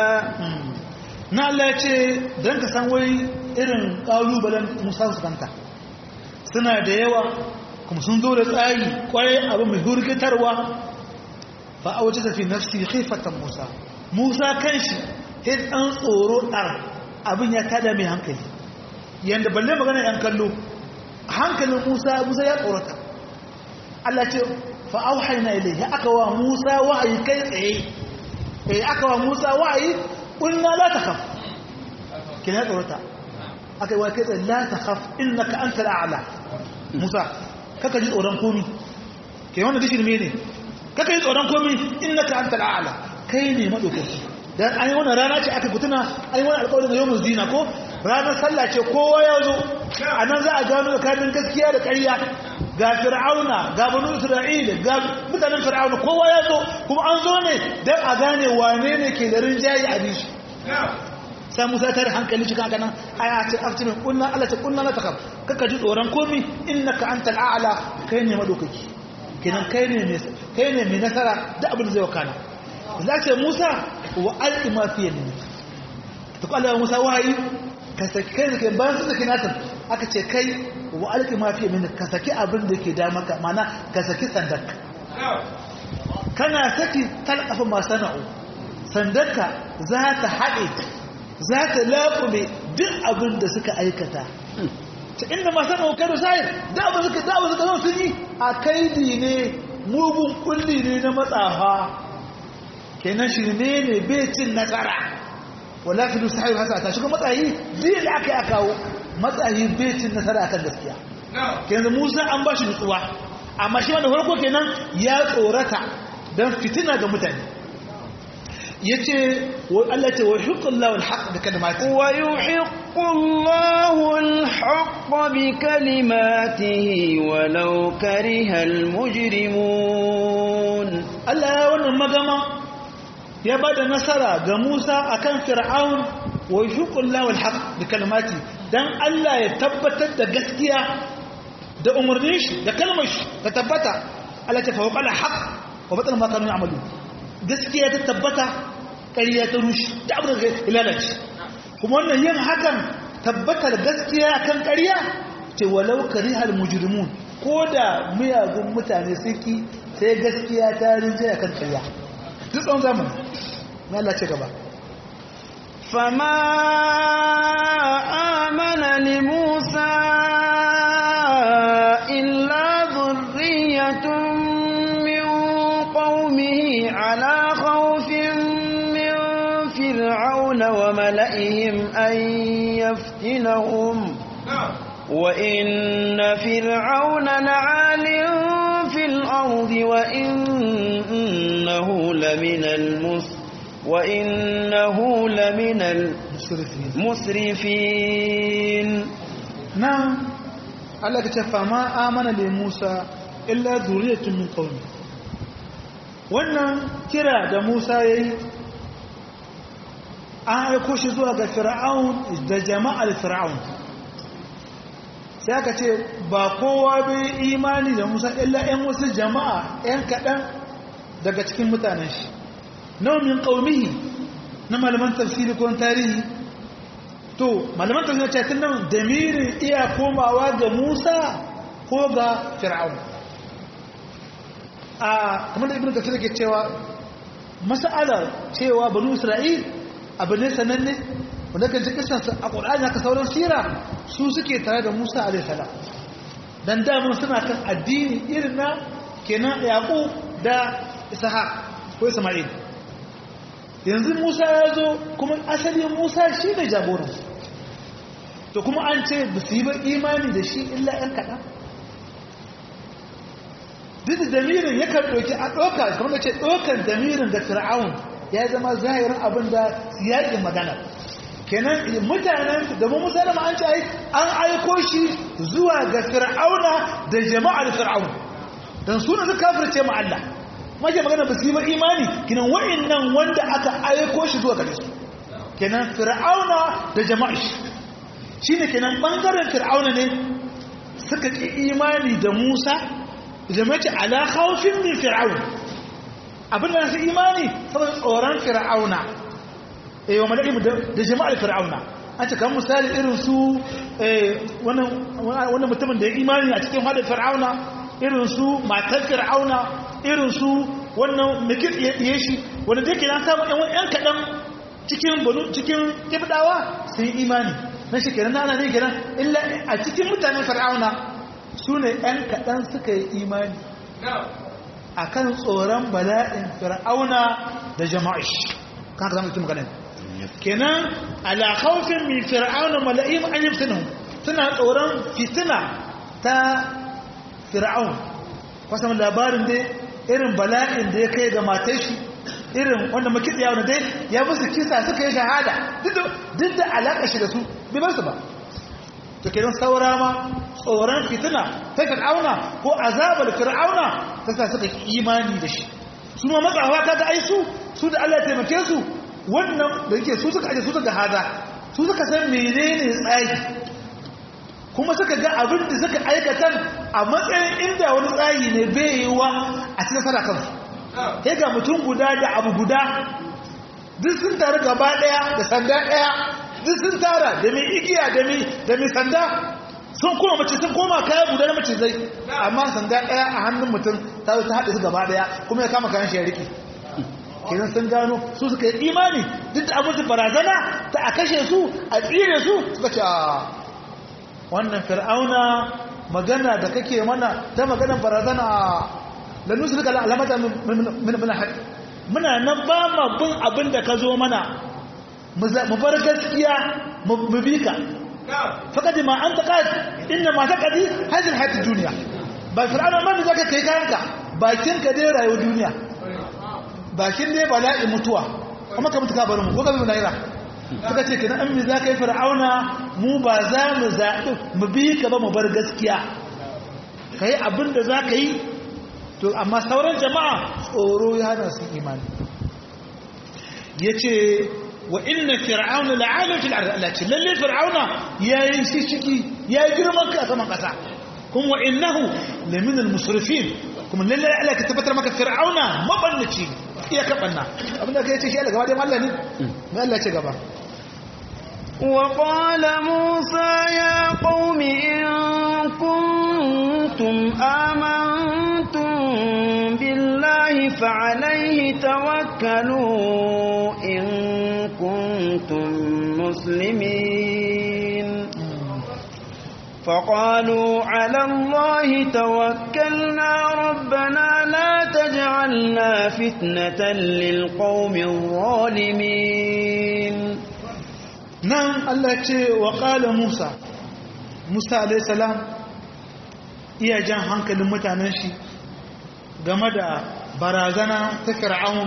na Allah ya ce don ka san wai irin ƙalubalen musa su kanta suna da yawa kuma sun zo da tsari kwarai abu mai hurgitarwa fa a waje tafi nafsi haifatan musa musa kan shi ya ɗan tsoro ɗar abin ya tada mai hankali yadda balle magana yan kallo hankalin musa musa ya tsorata Allah ce fa auhayna ilayhi aka wa musa wa'ayi kai tsaye eh aka wa musa wa'ayi qulna la takhaf kina ya tsorata aka yi wa kai tsaye la takhaf innaka antal a'la musa kaka ji tsoron komi ke wannan dishin me ne kaka ji tsoron komi innaka antal a'la kai ne madaukaki dan an yi wannan rana ce aka kutuna an yi wannan alƙawarin da yawmul zina ko ranar sallah ce kowa ya zo a nan za a gano tsakanin gaskiya da ƙarya ga fir'auna ga banu isra'ila ga mutanen fir'auna kowa ya zo kuma an zo ne don a gane wane ne ke da rinjaye a bishi sai musa tare hankali cikin haka nan aya ce aftimin kunna Allah ce kunna la takab kaka ji tsoron komi innaka antal a'la kai ne madaukaki kenan kai ne mai kai ne mai nasara da abin da zai wakana za ce musa wa alqi ma fi yamin to Allah musa wahayi ka saki kai da ke bayan su saki nasan aka ce kai wa alƙi mafi min ka saki abin da ke damaka mana ka saki sandarka kana saki talƙafa masu na'u sandarka za ta haɗe za ta laƙume duk abin da suka aikata ta inda masu na'u kai da sayar da abin suka da abin suka zo sun yi a kaidi ne mugun kulli ne na matsafa kenan shi ne ne bai cin nasara wala fi sahihu hasa ta shiga matsayi zai da aka yi kawo matsayi bai cin nasara akan gaskiya kenan Musa an ba shi nutsuwa amma shi wanda farko kenan ya tsorata dan fitina ga mutane yace Allah ce wa yuhiqqullahu alhaq bi kalimati wa yuhiqqullahu alhaq bi kalimatihi walau karihal mujrimun Allah ya wannan magama ya ba da nasara ga Musa a kan Fir'aun wa shuƙun lawal haƙ da kalmati don Allah ya tabbatar da gaskiya da umarnin shi da kalmar shi ta tabbata Allah ta fawo ƙala haƙ wa batsal makarun amalu gaskiya ta tabbata ƙariya ta rushe da abin da ya lalace kuma wannan yin hakan tabbatar gaskiya kan ƙariya ce walau karihal mujrimun ko da miyagun mutane suki sai gaskiya ta rinjaya kan ƙariya duk tsawon zamani na Allah ce gaba fama amana li musa illa zurriyatun min qaumihi ala khawfin min fir'auna wa mala'ihim an yaftinahum وإن فرعون لعال في الأرض وإنه لمن المس وإنه لمن المسرفين نعم الله كتفى ما آمن لموسى إلا ذرية من قومه wannan kira da Musa ya yi an aiko shi zuwa ga fir'aun da jama'ar fir'aun sai aka ce ba kowa bai imani da musa illa 'yan wasu jama'a 'yan kaɗan daga cikin mutanen shi naumin ƙaunihi na malaman tafsiri ko tarihi to malaman tafsiri ce tun nan damirin iya komawa ga musa ko ga fir'aun a kamar da ibn kafir ke cewa mas'alar cewa banu isra'il abu ne sananne wanda kan ji kisansa a ƙwararri haka sauran sira su suke tare da musa alaihissalam don damar suna kan addini irin na kenan yaqub da ishaq ko isma'il yanzu musa ya zo kuma asalin musa shi ne jagoran to kuma an ce ba su yi ba imani da shi illa ‘yan kaɗan duk da damirin ya kan ɗauki a ɗauka kamar da ce ɗaukar damirin da fir'aun ya zama zahirin abin da yaƙin magana kenan mutanen da mu musa da an ce an aiko shi zuwa ga fir'auna da jama'ar fir'aun don suna su kafirce ma Allah mace magana ba su yi ba imani kinan wa'annan wanda aka aiko shi zuwa gare su kenan fir'auna da jama'a shi shine kenan bangaren fir'auna ne suka ki imani da Musa jama'a ala khawfin min fir'aun abin da su imani saboda tsoron fir'auna eh wa malaiku da jama'ar fir'auna an ce kan misali irin su wannan wannan mutumin da ya imani a cikin hadin fir'auna irin su matar fir'auna irin su wannan mikir ya shi wanda zai kira samun yan yan kaɗan cikin banu cikin kibdawa sun yi imani na shi kenan ana ne kenan illa a cikin mutanen fir'auna su ne yan kaɗan suka yi imani a kan tsoron bala'in fir'auna da jama'ish kan ka zama cikin maganin kenan ala khawfin min fir'auna mala'im an yafsinu suna tsoron fitina ta fir'aun kwasan labarin dai irin bala'in da ya kai ga matai shi irin wanda makiɗiya wanda dai ya musu kisa suka yi shahada duk da alaƙa shi da su bai bar su ba to kenan saura ma tsoron fitina ta fir'auna ko azabar fir'auna ta sa suka imani da shi su ma matsawa ta ga aisu su da Allah ya taimake su wannan da yake su suka aje su suka hada su suka san menene tsari kuma suka ga abin da suka aikatan a matsayin inda wani tsari ne bai yi wa a cikin sana kansu ya ga mutum guda da abu guda duk sun taru gaba daya da sanda daya duk sun tara da mai igiya da mai sanda sun koma mace sun koma kaya guda na mace zai amma sanda daya a hannun mutum ta ta haɗe su gaba daya kuma ya kama kayan shi ya riƙe kenan sun gano su suka yi imani duk da abin barazana ta a kashe su a tsire su suka ce wannan fir'auna magana da kake mana ta maganar barazana da nusu duka alamata muna haɗi muna nan ba ma bin abin da ka zo mana mu bar gaskiya mu bi ka faƙaɗi ma an taƙa inda ma ta ƙaɗi hajjin haiti duniya ba fir'auna man da zaka kai kayanka bakin ka dai rayuwar duniya bakin dai bala'i mutuwa kuma ka mutu ka bari mu ko ka bi mu lahira suka ce kenan an za ka yi fir'auna mu ba za mu zaɓi mu bi ka ba mu bar gaskiya ka yi abin da za ka yi to amma sauran jama'a tsoro ya hana su imani ya ce wa inna fir'auna la'alun fil ardi Allah ce lalle fir'auna ya yi shi ciki ya yi girman ka saman ƙasa kuma wa innahu lamin al-musrifin kuma lalle Allah ka tabbatar maka fir'auna mabannaci iya kaɓanna abinda ka yi ce shi Allah gaba dai Allah ne mai Allah ce gaba وقال موسى يا قوم إن كنتم آمنتم بالله فعليه توكلوا إن كنتم مسلمين فقالوا على الله توكلنا ربنا لا تجعلنا فتنة للقوم الظالمين nan Allah ce wa ƙala Musa Musa alaihissalam iya jan hankalin mutanen shi game da barazana ta fir'aun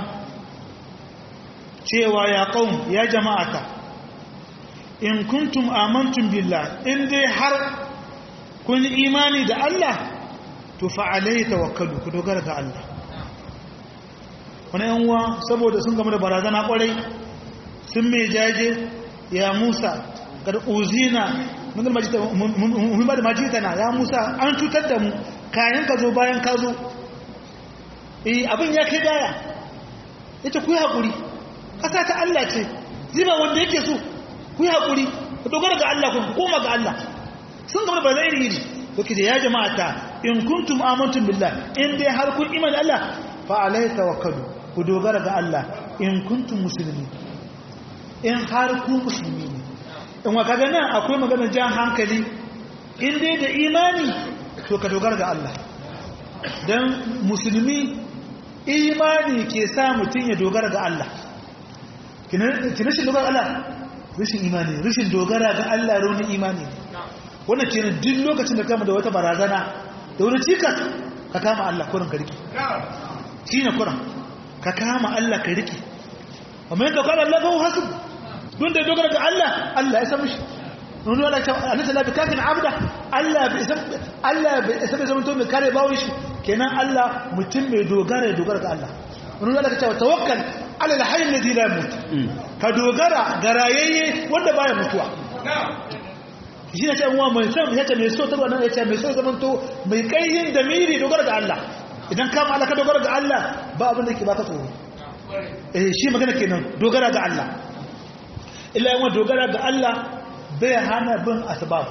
cewa ya qaum ya jama'ata in kuntum amantum billah in dai har kun imani da Allah to fa alai tawakkalu ku dogara ga Allah wani yan uwa saboda sun game da barazana kwarai sun mai jaje ya Musa kad uzina mun majita mun ba da majitana ya Musa an cutar da mu kayan ka zo bayan ka zo eh abin ya kai gaya yace ku yi hakuri kasa ta Allah ce ziba wanda yake so ku yi hakuri ku dogara ga Allah ku koma ga Allah sun gaba ba zai iri kuke da ya jama'ata in kuntum amantum billah in dai har kun iman Allah fa alai tawakkalu ku dogara ga Allah in kuntum muslimin in har ku musulmi ne in wa kaga nan akwai maganar jan hankali in dai da imani to ka dogara ga Allah dan musulmi imani ke sa mutum ya dogara ga Allah kina shi dogara ga Allah rashin imani rashin dogara ga Allah rauni imani ne wannan kenan duk lokacin da kama da wata barazana da wani cikas ka kama Allah kurin ka riki shi ne kurin ka kama Allah ka riki amma yadda kwana Allah ga hasu don da dogara ga Allah Allah ya samu shi wani wani ta anisa labi kafin abda Allah bai isa Allah bai isa bai zama to mai kare bawon shi kenan Allah mutum mai dogara ya dogara ga Allah wani wani ta tawakkal ala alhayy alladhi la yamut ka dogara ga rayayye wanda baya mutuwa shi ne ce uwa mai son ya ce mai so ta wannan ya ce mai so zaman to mai kaihin da miri dogara ga Allah idan kama Allah ka dogara ga Allah ba abin da ke baka tsoro eh shi magana kenan dogara ga Allah illa yawan dogara ga Allah bai hana bin asbab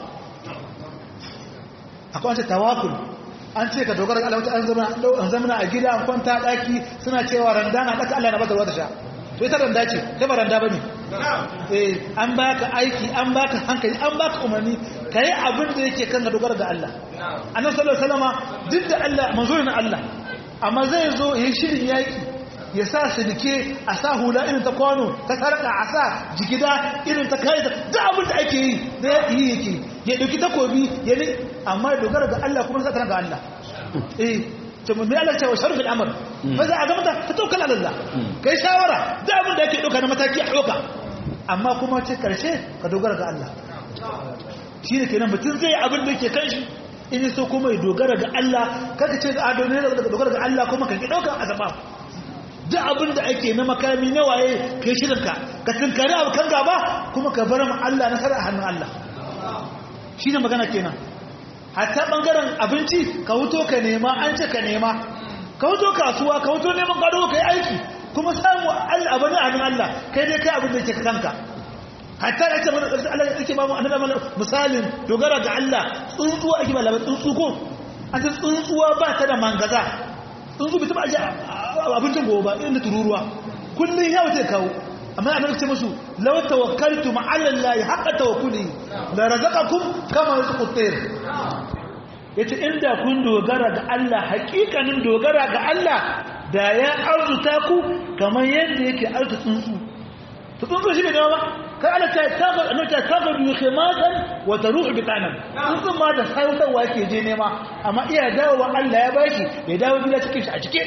akwai wata tawakul an ce ka dogara ga Allah wata an zama a gida an kwanta daki suna cewa randana daka Allah na baka ruwa ta sha to ita randa ce ta ba randa bane eh an baka aiki an baka hankali an baka umarni kai abin da yake kan dogara ga Allah annabi sallallahu alaihi wasallama duk da Allah manzo ne Allah amma zai zo yayin shirin yaki ya sa sidike a sa hula irin ta kwano ta sarka a sa jigida irin ta kai da abin da ake yi da ya yi yake ya dauki takobi ya ne amma ya dogara ga Allah kuma sai ta ga Allah eh to mun Allah ce wa sharfi al'amr fa za a ga mata ta tawakkal ala Allah kai shawara da abin da yake dauka na mataki a dauka amma kuma ce karshe ka dogara ga Allah shine kenan mutum zai abin da yake kan shi in so kuma ya dogara ga Allah kaka ce a dogara ga Allah kuma ka ki dauka azaba duk abin da ake na makami na waye kai shirinka ka tunkari abu kan gaba kuma ka bar mu Allah nasara a hannun Allah shine magana kenan hatta bangaren abinci ka wuto ka nema an ce ka nema ka wuto kasuwa ka wuto neman gado ka yi aiki kuma samu Allah abu ne abin Allah kai dai kai abin da yake kanka hatta da ce mana ƙarshen Allah yake ba mu annabi mana misalin dogara ga Allah tsuntsuwa ake ba labar tsuntsu ko an ce tsuntsuwa ba ta da mangaza tsuntsu bai taɓa aje abincin gobe ba inda tururuwa kullum ya wuce kawo amma annabi ce musu law tawakkaltu ala allahi haqqa tawakkuli la razaqakum kama yarzuqu at-tayr yace inda kun dogara ga Allah hakikanin dogara ga Allah da ya arzuta ku kamar yadda yake arzuta tsuntsu to tsuntsu shi ne ba kai Allah ta tagar annabi ta tagar bi khimatan wa taruhu bi tanan tsuntsu ma da sautarwa yake je nema amma iya dawowa Allah ya bashi ya dawo gida cikin shi a cike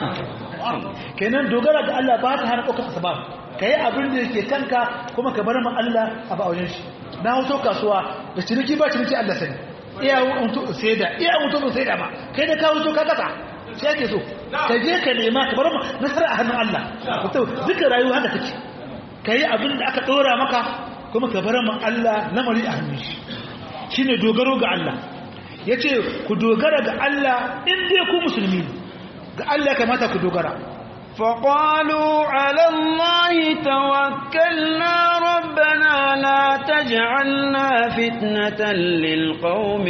kenan dogara ga Allah ba ta hana ɗaukar asbab ka yi abin da yake kanka kuma ka bar ma Allah a ba wajen shi na hoto kasuwa da ciniki ba ciniki Allah sani iya mutu sai da iya mutu ba sai da ba kai da ka hoto ka kasa sai ake so ka je ka nema ka bar ma nasara a hannun Allah to duka rayuwa haka take ka yi abin da aka ɗora maka kuma ka bar ma Allah lamari a hannun shi shine dogaro ga Allah yace ku dogara ga Allah in dai ku musulmi ga Allah kamata ku dogara فقالوا على الله توكلنا ربنا لا تجعلنا فتنة للقوم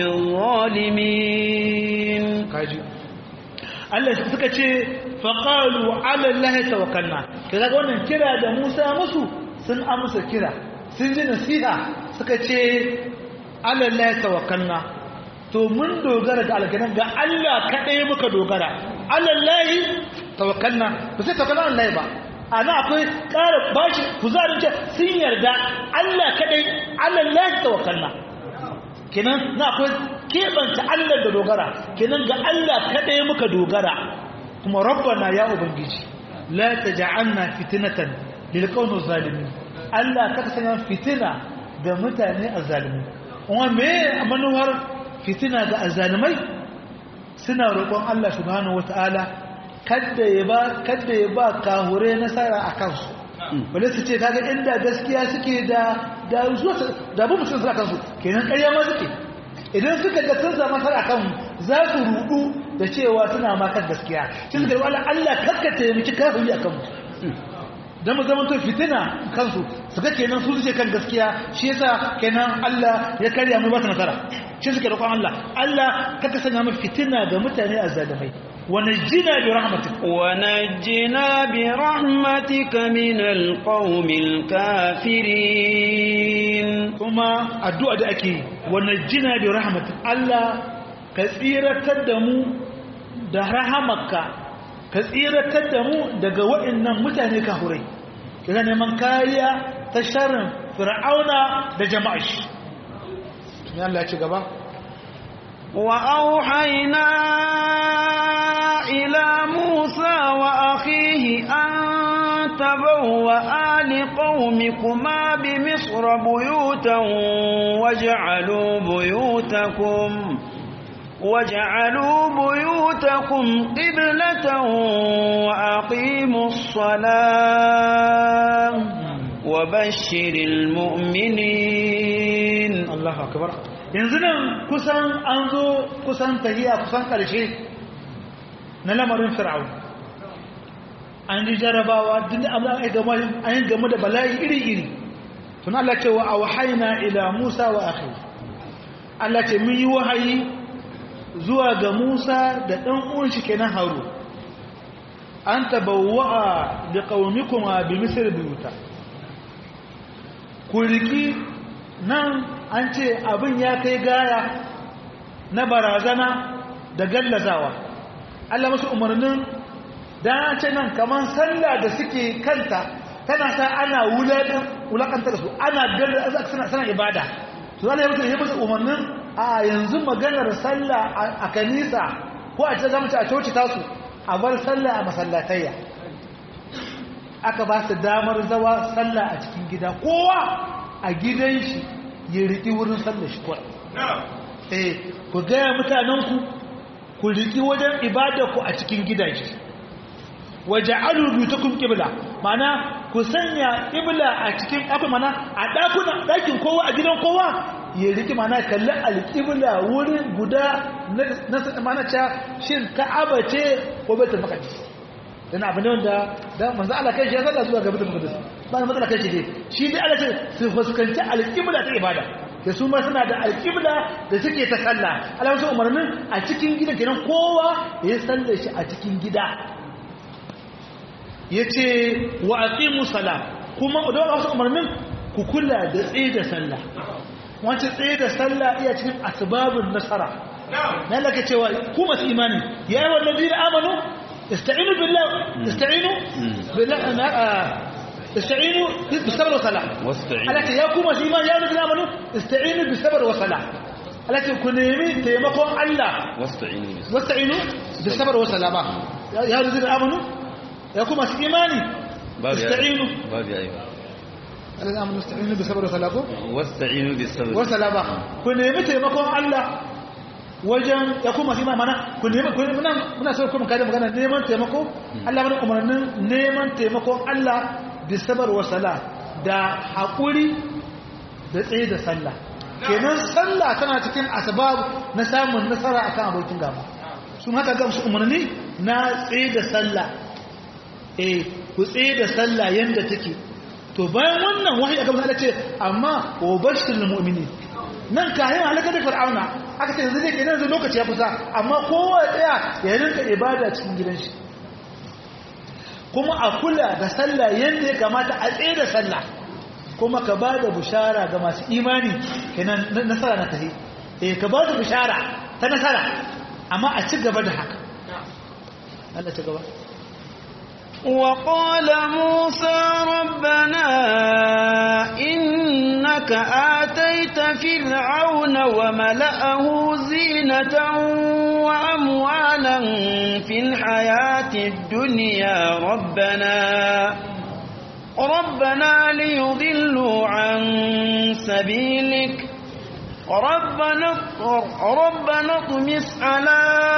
الظالمين kaji Allah suka ce faqalu ala Allah tawakkalna kaga wannan kira da Musa musu sun amsa kira sun ji nasiha suka ce ala Allah tawakkalna to mun dogara ga alganan ga Allah kadai muka dogara ala Allah tawakkalna ba sai tawakkalna Allah ba ana akwai ƙara bashi kuzarin ce sun yarda Allah kadai ala Allah tawakkalna kenan na akwai keɓanta Allah da dogara kenan ga Allah kaɗai muka dogara kuma rabbana ya ubangiji la taj'alna fitnatan lil qawmi zalimin Allah ka sanya fitina ga mutane azzalimi kuma me manuwar fitina ga azzalimai suna roƙon Allah subhanahu wataala kada ya ba kada ya ba kahure nasara akan su wale su ce kaga inda gaskiya suke da da zuwa da bu mutum suna kansu kenan ƙarya ma suke idan suka ga sun samu nasara kan za su rudu da cewa suna makar gaskiya shi suka yi Allah kaskata ya miki kafiri a kanmu don mu zama to fitina kansu su ga kenan su suke kan gaskiya shi yasa kenan Allah ya karya mu ba ta nasara shi suke roƙon Allah Allah kaka sanya mu fitina ga mutane azzalimai ونجنا برحمتك ونجنا برحمتك من القوم الكافرين kuma addu'a da ake ونجنا برحمتك Allah ka tsiratar da mu da rahamarka ka tsiratar da mu daga waɗannan mutane kahurai kira neman kariya ta sharrin fir'auna da jama'a shi ya Allah ci gaba وأوحينا إلى موسى وأخيه أن تبوأ لقومكما بمصر بيوتا واجعلوا بيوتكم واجعلوا بيوتكم قبلة وأقيموا الصلاة وبشر المؤمنين Allah akbar yanzu nan kusan an zo kusan tahiya kusan karshe na lamarin fir'aun an ji jarabawa duk abin da gama an yi game da bala'i iri-iri tun Allah ce wa auhayna ila Musa wa akhi Allah ce mun yi wahayi zuwa ga Musa da dan uwan shi kenan Haru an tabawwa bi qaumikuma bi misr buyuta ku riki nan an ce abin ya kai gaya na barazana da gallazawa Allah masu umarnin da an ce nan kamar sallah da suke kanta tana sa ana wulakanta da su ana gallaza suna sana ibada su zana yi musu umarnin a yanzu maganar sallah a kanisa ko a ce zama a coci tasu a bar sallah a masallatayya aka ba su damar zawa sallah a cikin gida kowa a gidan shi ya riƙi wurin sallar shi kuwa eh ku gaya mutanenku ku riƙi wajen ibadarku a cikin gidaje waje alubutukun ƙibla mana ku sanya ƙibla a cikin akwai mana a ɗakunan ɗakin kowa a gidan kowa ya riƙi mana kalli alƙibla wurin guda na mana ca shin ka'aba ce ko baitul maqdis dan abin wanda da manzo Allah kai shi ya sallah zuwa ga baitul maqdis ba da matsala kai shi dai shi dai Allah ce su fuskanci alƙibla ta ibada da su ma suna da alƙibla da suke ta sallah Allah wasu umarnin a cikin gidan kenan kowa ya sallar shi a cikin gida yace wa aqimu salam kuma da wasu umarnin ku kula da tsaye da sallah wancan tsaye da sallah iya cikin asbabun nasara na laka cewa ku masu imani ya yi wannan zira amanu استعينوا بالله استعينوا بالله استعينوا بالصبر والصلاة التي يا كوما إيمان يا الذين آمنوا استعينوا بالصبر والصلاة التي كنيمي تيمكم الله واستعينوا واستعينوا بالصبر والصلاة يا الذين آمنوا يا كوما إيماني استعينوا باب أيوة الذين آمنوا استعينوا بالصبر والصلاة واستعينوا بالصبر والصلاة كنيمي تيمكم الله wajen ya kuma shi mana ku nemi ku muna muna so kuma kada magana neman taimako Allah mana umarnin neman taimakon Allah bi sabar wa sala da hakuri da tsaye da sallah kenan sallah tana cikin asbab na samun nasara akan abokin gaba sun haka ga su umarni na tsaye da sallah eh ku tsaye da sallah yanda take to bayan wannan wahayi aka Allah ce amma wa bashirul mu'minin nan kayan halaka da fir'auna aka ce yanzu ne kenan yanzu lokaci ya kusa amma kowa ya tsaya ya rinka ibada cikin gidan shi kuma a kula da sallah yadda ya kamata a tsaye da sallah kuma ka ba da bushara ga masu imani kenan nasara na tahi eh ka ba da bushara ta nasara amma a ci gaba da haka Allah ci gaba وقال موسى ربنا إنك آتيت فرعون وملأه زينة وأموالا في الحياة الدنيا ربنا ربنا ليضلوا عن سبيلك ربنا ربنا اطمس على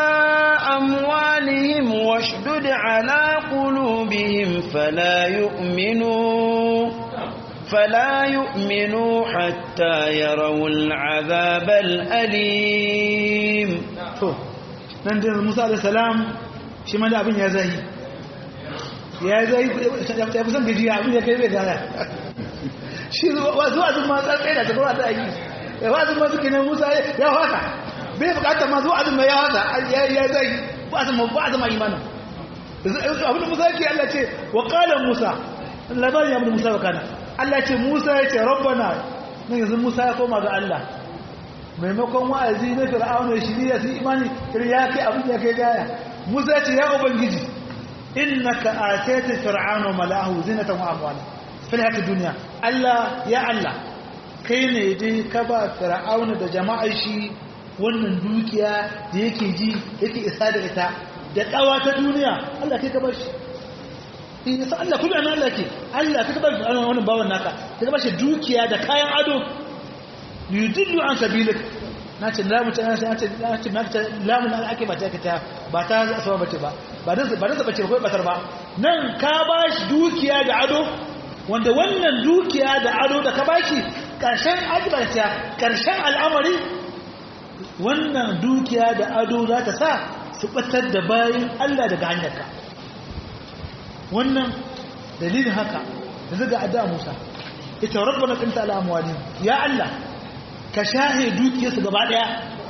أموالهم واشدد على قلوبهم فلا يؤمنوا فلا يؤمنوا حتى يروا العذاب الأليم to nan da Musa alayhi salam shi ma da abin ya zahi ya zahi ya fi son gajiya abin ya kai bai gaya shi zuwa zuwa ma tsatsai da ta zuwa ta yi ya wazin ma suke ne Musa ya haka bai bukatar ma zuwa azumi ya haka ya zai ba azumi ba azumi imanin abin da Musa yake Allah ce wa qala Musa labarin ya Musa wa kana Allah ce Musa ya ce rabbana nan yanzu Musa ya koma ga Allah maimakon wa'azi na fir'auna shiriya su imani irin ya kai abin ya kai gaya musa ce ya ubangiji innaka atayta fir'auna mala'ahu zinatan wa amwala fil hayati dunya Allah ya Allah kai ne dai ka ba fir'auna da jama'ar shi wannan dukiya da yake ji yake isa da ita da kawa ta duniya Allah kai ka ba shi in yasa Allah kullu an Allah ke Allah kai ka ba shi wannan bawan naka kai ka ba shi dukiya da kayan ado yudillu an sabilik na ce lamu ta na ce na ce na ce lamu na ake ba ta ta ba ta asaba bace ba ba dan ba dan bace ba batar ba nan ka ba shi dukiya da ado wanda wannan dukiya da ado da ka ba shi karshen ajibata karshen al'amari wannan dukiya da ado za ta sa su batar da bayan Allah daga hanyarka wannan dalilin haka da zaga adda Musa ita rabbana qanta ala amwalihim ya Allah ka shahe dukiyarsu gaba daya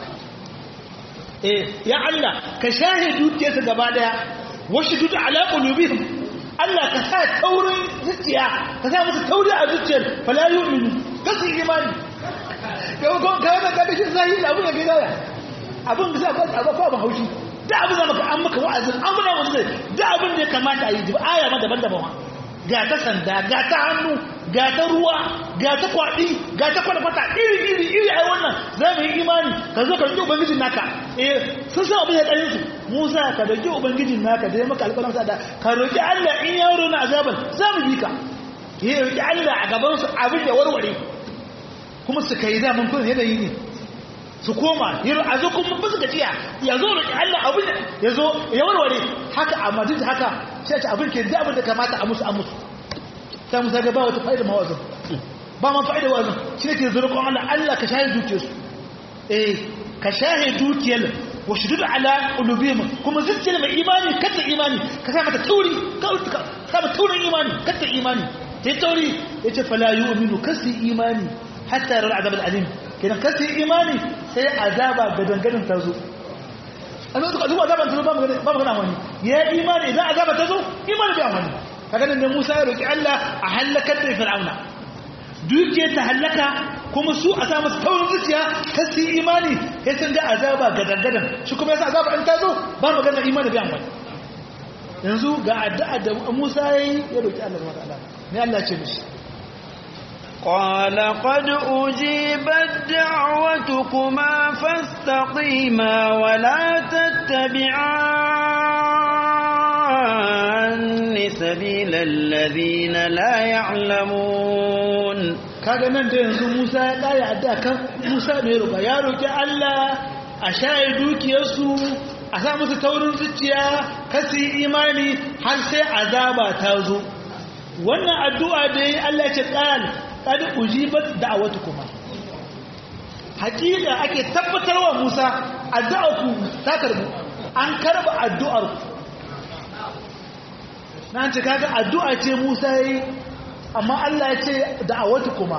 eh ya Allah ka shahe dukiyarsu gaba daya washdud ala qulubihim Allah ka sa taurin zuciya ka sa musu tauri a zuciyar fala yu'minu kasu imani yau ko ka ga kada shi zahiri abun ya ga gaya abun da za ka ba ba haushi da abun da maka an maka wa'azin an muna wasu da abun da ya kamata a yi aya ma daban-daban ga ta sanda ga ta hannu ga ta ruwa ga ta kwaɗi ga ta kwata iri iri iri ai wannan za mu yi imani ka zo ka roƙi ubangijin naka eh sun san abin ya ɗayin su musa ka roƙi ubangijin naka da ya maka alƙalam sa da ka roƙi allah in yaro na azaban za mu bi ka ya roƙi allah a gaban su abin ya warware kuma su kai daman kun yanayi ne su koma a zo kuma ba su gajiya ya zo roƙi allah abin ya zo ya warware haka amma duk haka sai ta abin ke da abin da kamata a musu a musu ta musa ga ba wata fa'ida mawazin ba ma fa'ida wazin shi ne ke zurkon Allah Allah ka shahe dukiyarsu eh ka shahe dukiyar wa shudud ala qulubihim kuma zuciyar mai imani kata imani ka sa mata tauri ka sa mata taurin imani kata imani sai tauri yace fala yu'minu kasi imani hatta yara azab al-alim kenan kasi imani sai azaba ga danganin ta zo an zo ka zuwa azaban ta zo ba magana wani ya imani idan azaba ta zo imani bai wani kaga nan Musa ya roki Allah a halakar da Fir'auna dukiyar ta halaka kuma su a sa musu taurin zuciya kan su imani ya san da azaba ga dangadan shi kuma yasa azaba in ta zo ba magana imani bai amfani yanzu ga addu'a da Musa yayi ya roki Allah subhanahu wa ta'ala ne Allah ce mishi قال قد أجيبت دعوتكما فاستقيما ولا تتبعان سبيل الذين لا يعلمون kaga nan da yanzu Musa ya kare addu'a kan Musa mai roƙa ya roki Allah a shaye dukiyarsu a sa musu taurin zuciya kasi imani har sai azaba ta zo wannan addu'a da yi Allah ya ce qal qad ujibat da'watukuma hakika ake tabbatarwa Musa addu'arku ta karbu an karba addu'ar ku nan ce kaga addu'a ce Musa yi amma Allah ya ce da'watukuma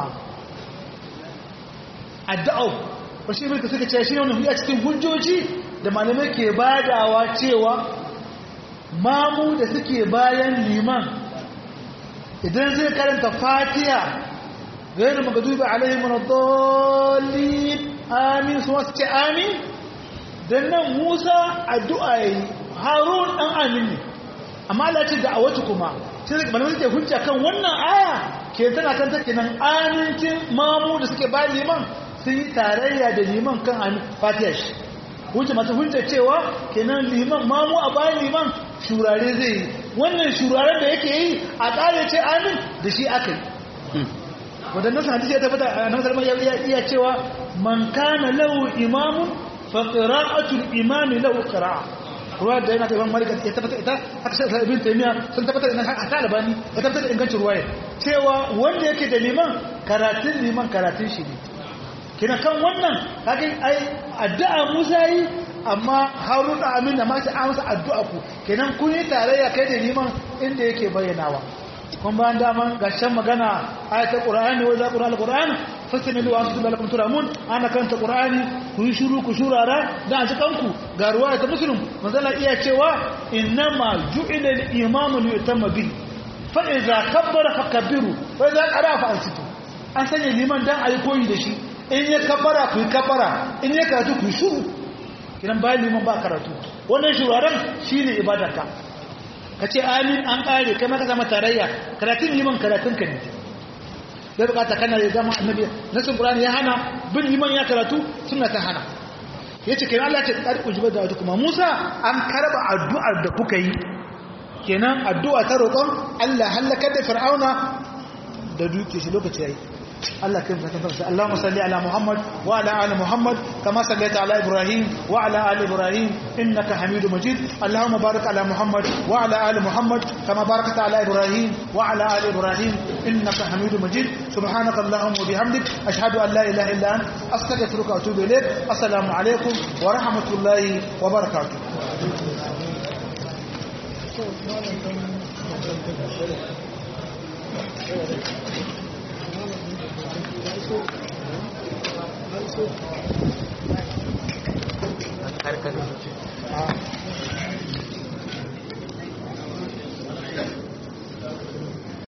addu'a ba shi mulka suka ce shi ne wannan a cikin hujjoji da malamai ke badawa cewa mamu da suke bayan liman idan zai karanta fatiha غير المغضوب عليهم ولا الضالين آمين سوى ستة آمين دنا موسى الدعاء هارون أن آمين أما لا تدعوتكما sai malamai suke hujja kan wannan aya ke tana kan take nan amincin mamu da suke bayan liman sun yi tarayya da liman kan amin fatiha shi hujja masu hujja cewa kenan liman mamu a bayan liman shurare zai yi wannan shuraren da yake yi a ƙare ce amin da shi aka yi wadannan sun hadisi ya tabbata a nan salman ya iya cewa man kana lahu imamun fa qira'atul imami lahu qira'a ruwa da yana imam malik ya tabbata ita haka sai ibn taymiya sun tabbata ina a talibani ya tabbata ingancin ruwaya cewa wanda yake da liman karatun liman karatun shi ne kina kan wannan kaga ai addu'a Musa yi amma Harun da Amin da ma sai amsa addu'a ku kenan kun yi tarayya kai da liman inda yake bayyanawa kun bayan daman gashin magana ayatul qur'ani wa za qur'an alquran fasamilu wa antum lakum turamun ana kanta qur'ani ku yi shiru ku shurara da a cikin ku ga ruwaya ta muslim manzala iya cewa innama ju'ila al-imam li yutamma bihi fa idza kabbara fakabbiru wa idza qara fa ansitu an sanya liman dan ayi koyi da shi in ya kafara ku yi kafara in ya karatu ku yi shuru kinan bayan liman ba karatu wannan shuraren shine ibadarka ka ce amin an ƙare kai maka zama tarayya karatun liman karatun ka ne bai bukata kana ya zama annabi nasin qur'ani ya hana bin liman ya karatu sunna ta hana yace kenan Allah ya ce qad ujiba da kuma Musa an karba addu'ar da kuka yi kenan addu'a ta roƙon Allah halaka da fir'auna da duke shi lokaci yayi Allah kai mu tabbata Allahumma salli ala Muhammad wa ala ali Muhammad kama sallaita ala Ibrahim wa ala ali Ibrahim innaka Hamidum Majid Allahumma barik ala Muhammad wa ala ali Muhammad kama barakta ala Ibrahim wa ala ali Ibrahim innaka Hamidum Majid subhanaka Allahumma wa bihamdik ashhadu an la ilaha illa anta astaghfiruka wa atubu ilayk assalamu alaikum wa rahmatullahi wa barakatuh karkar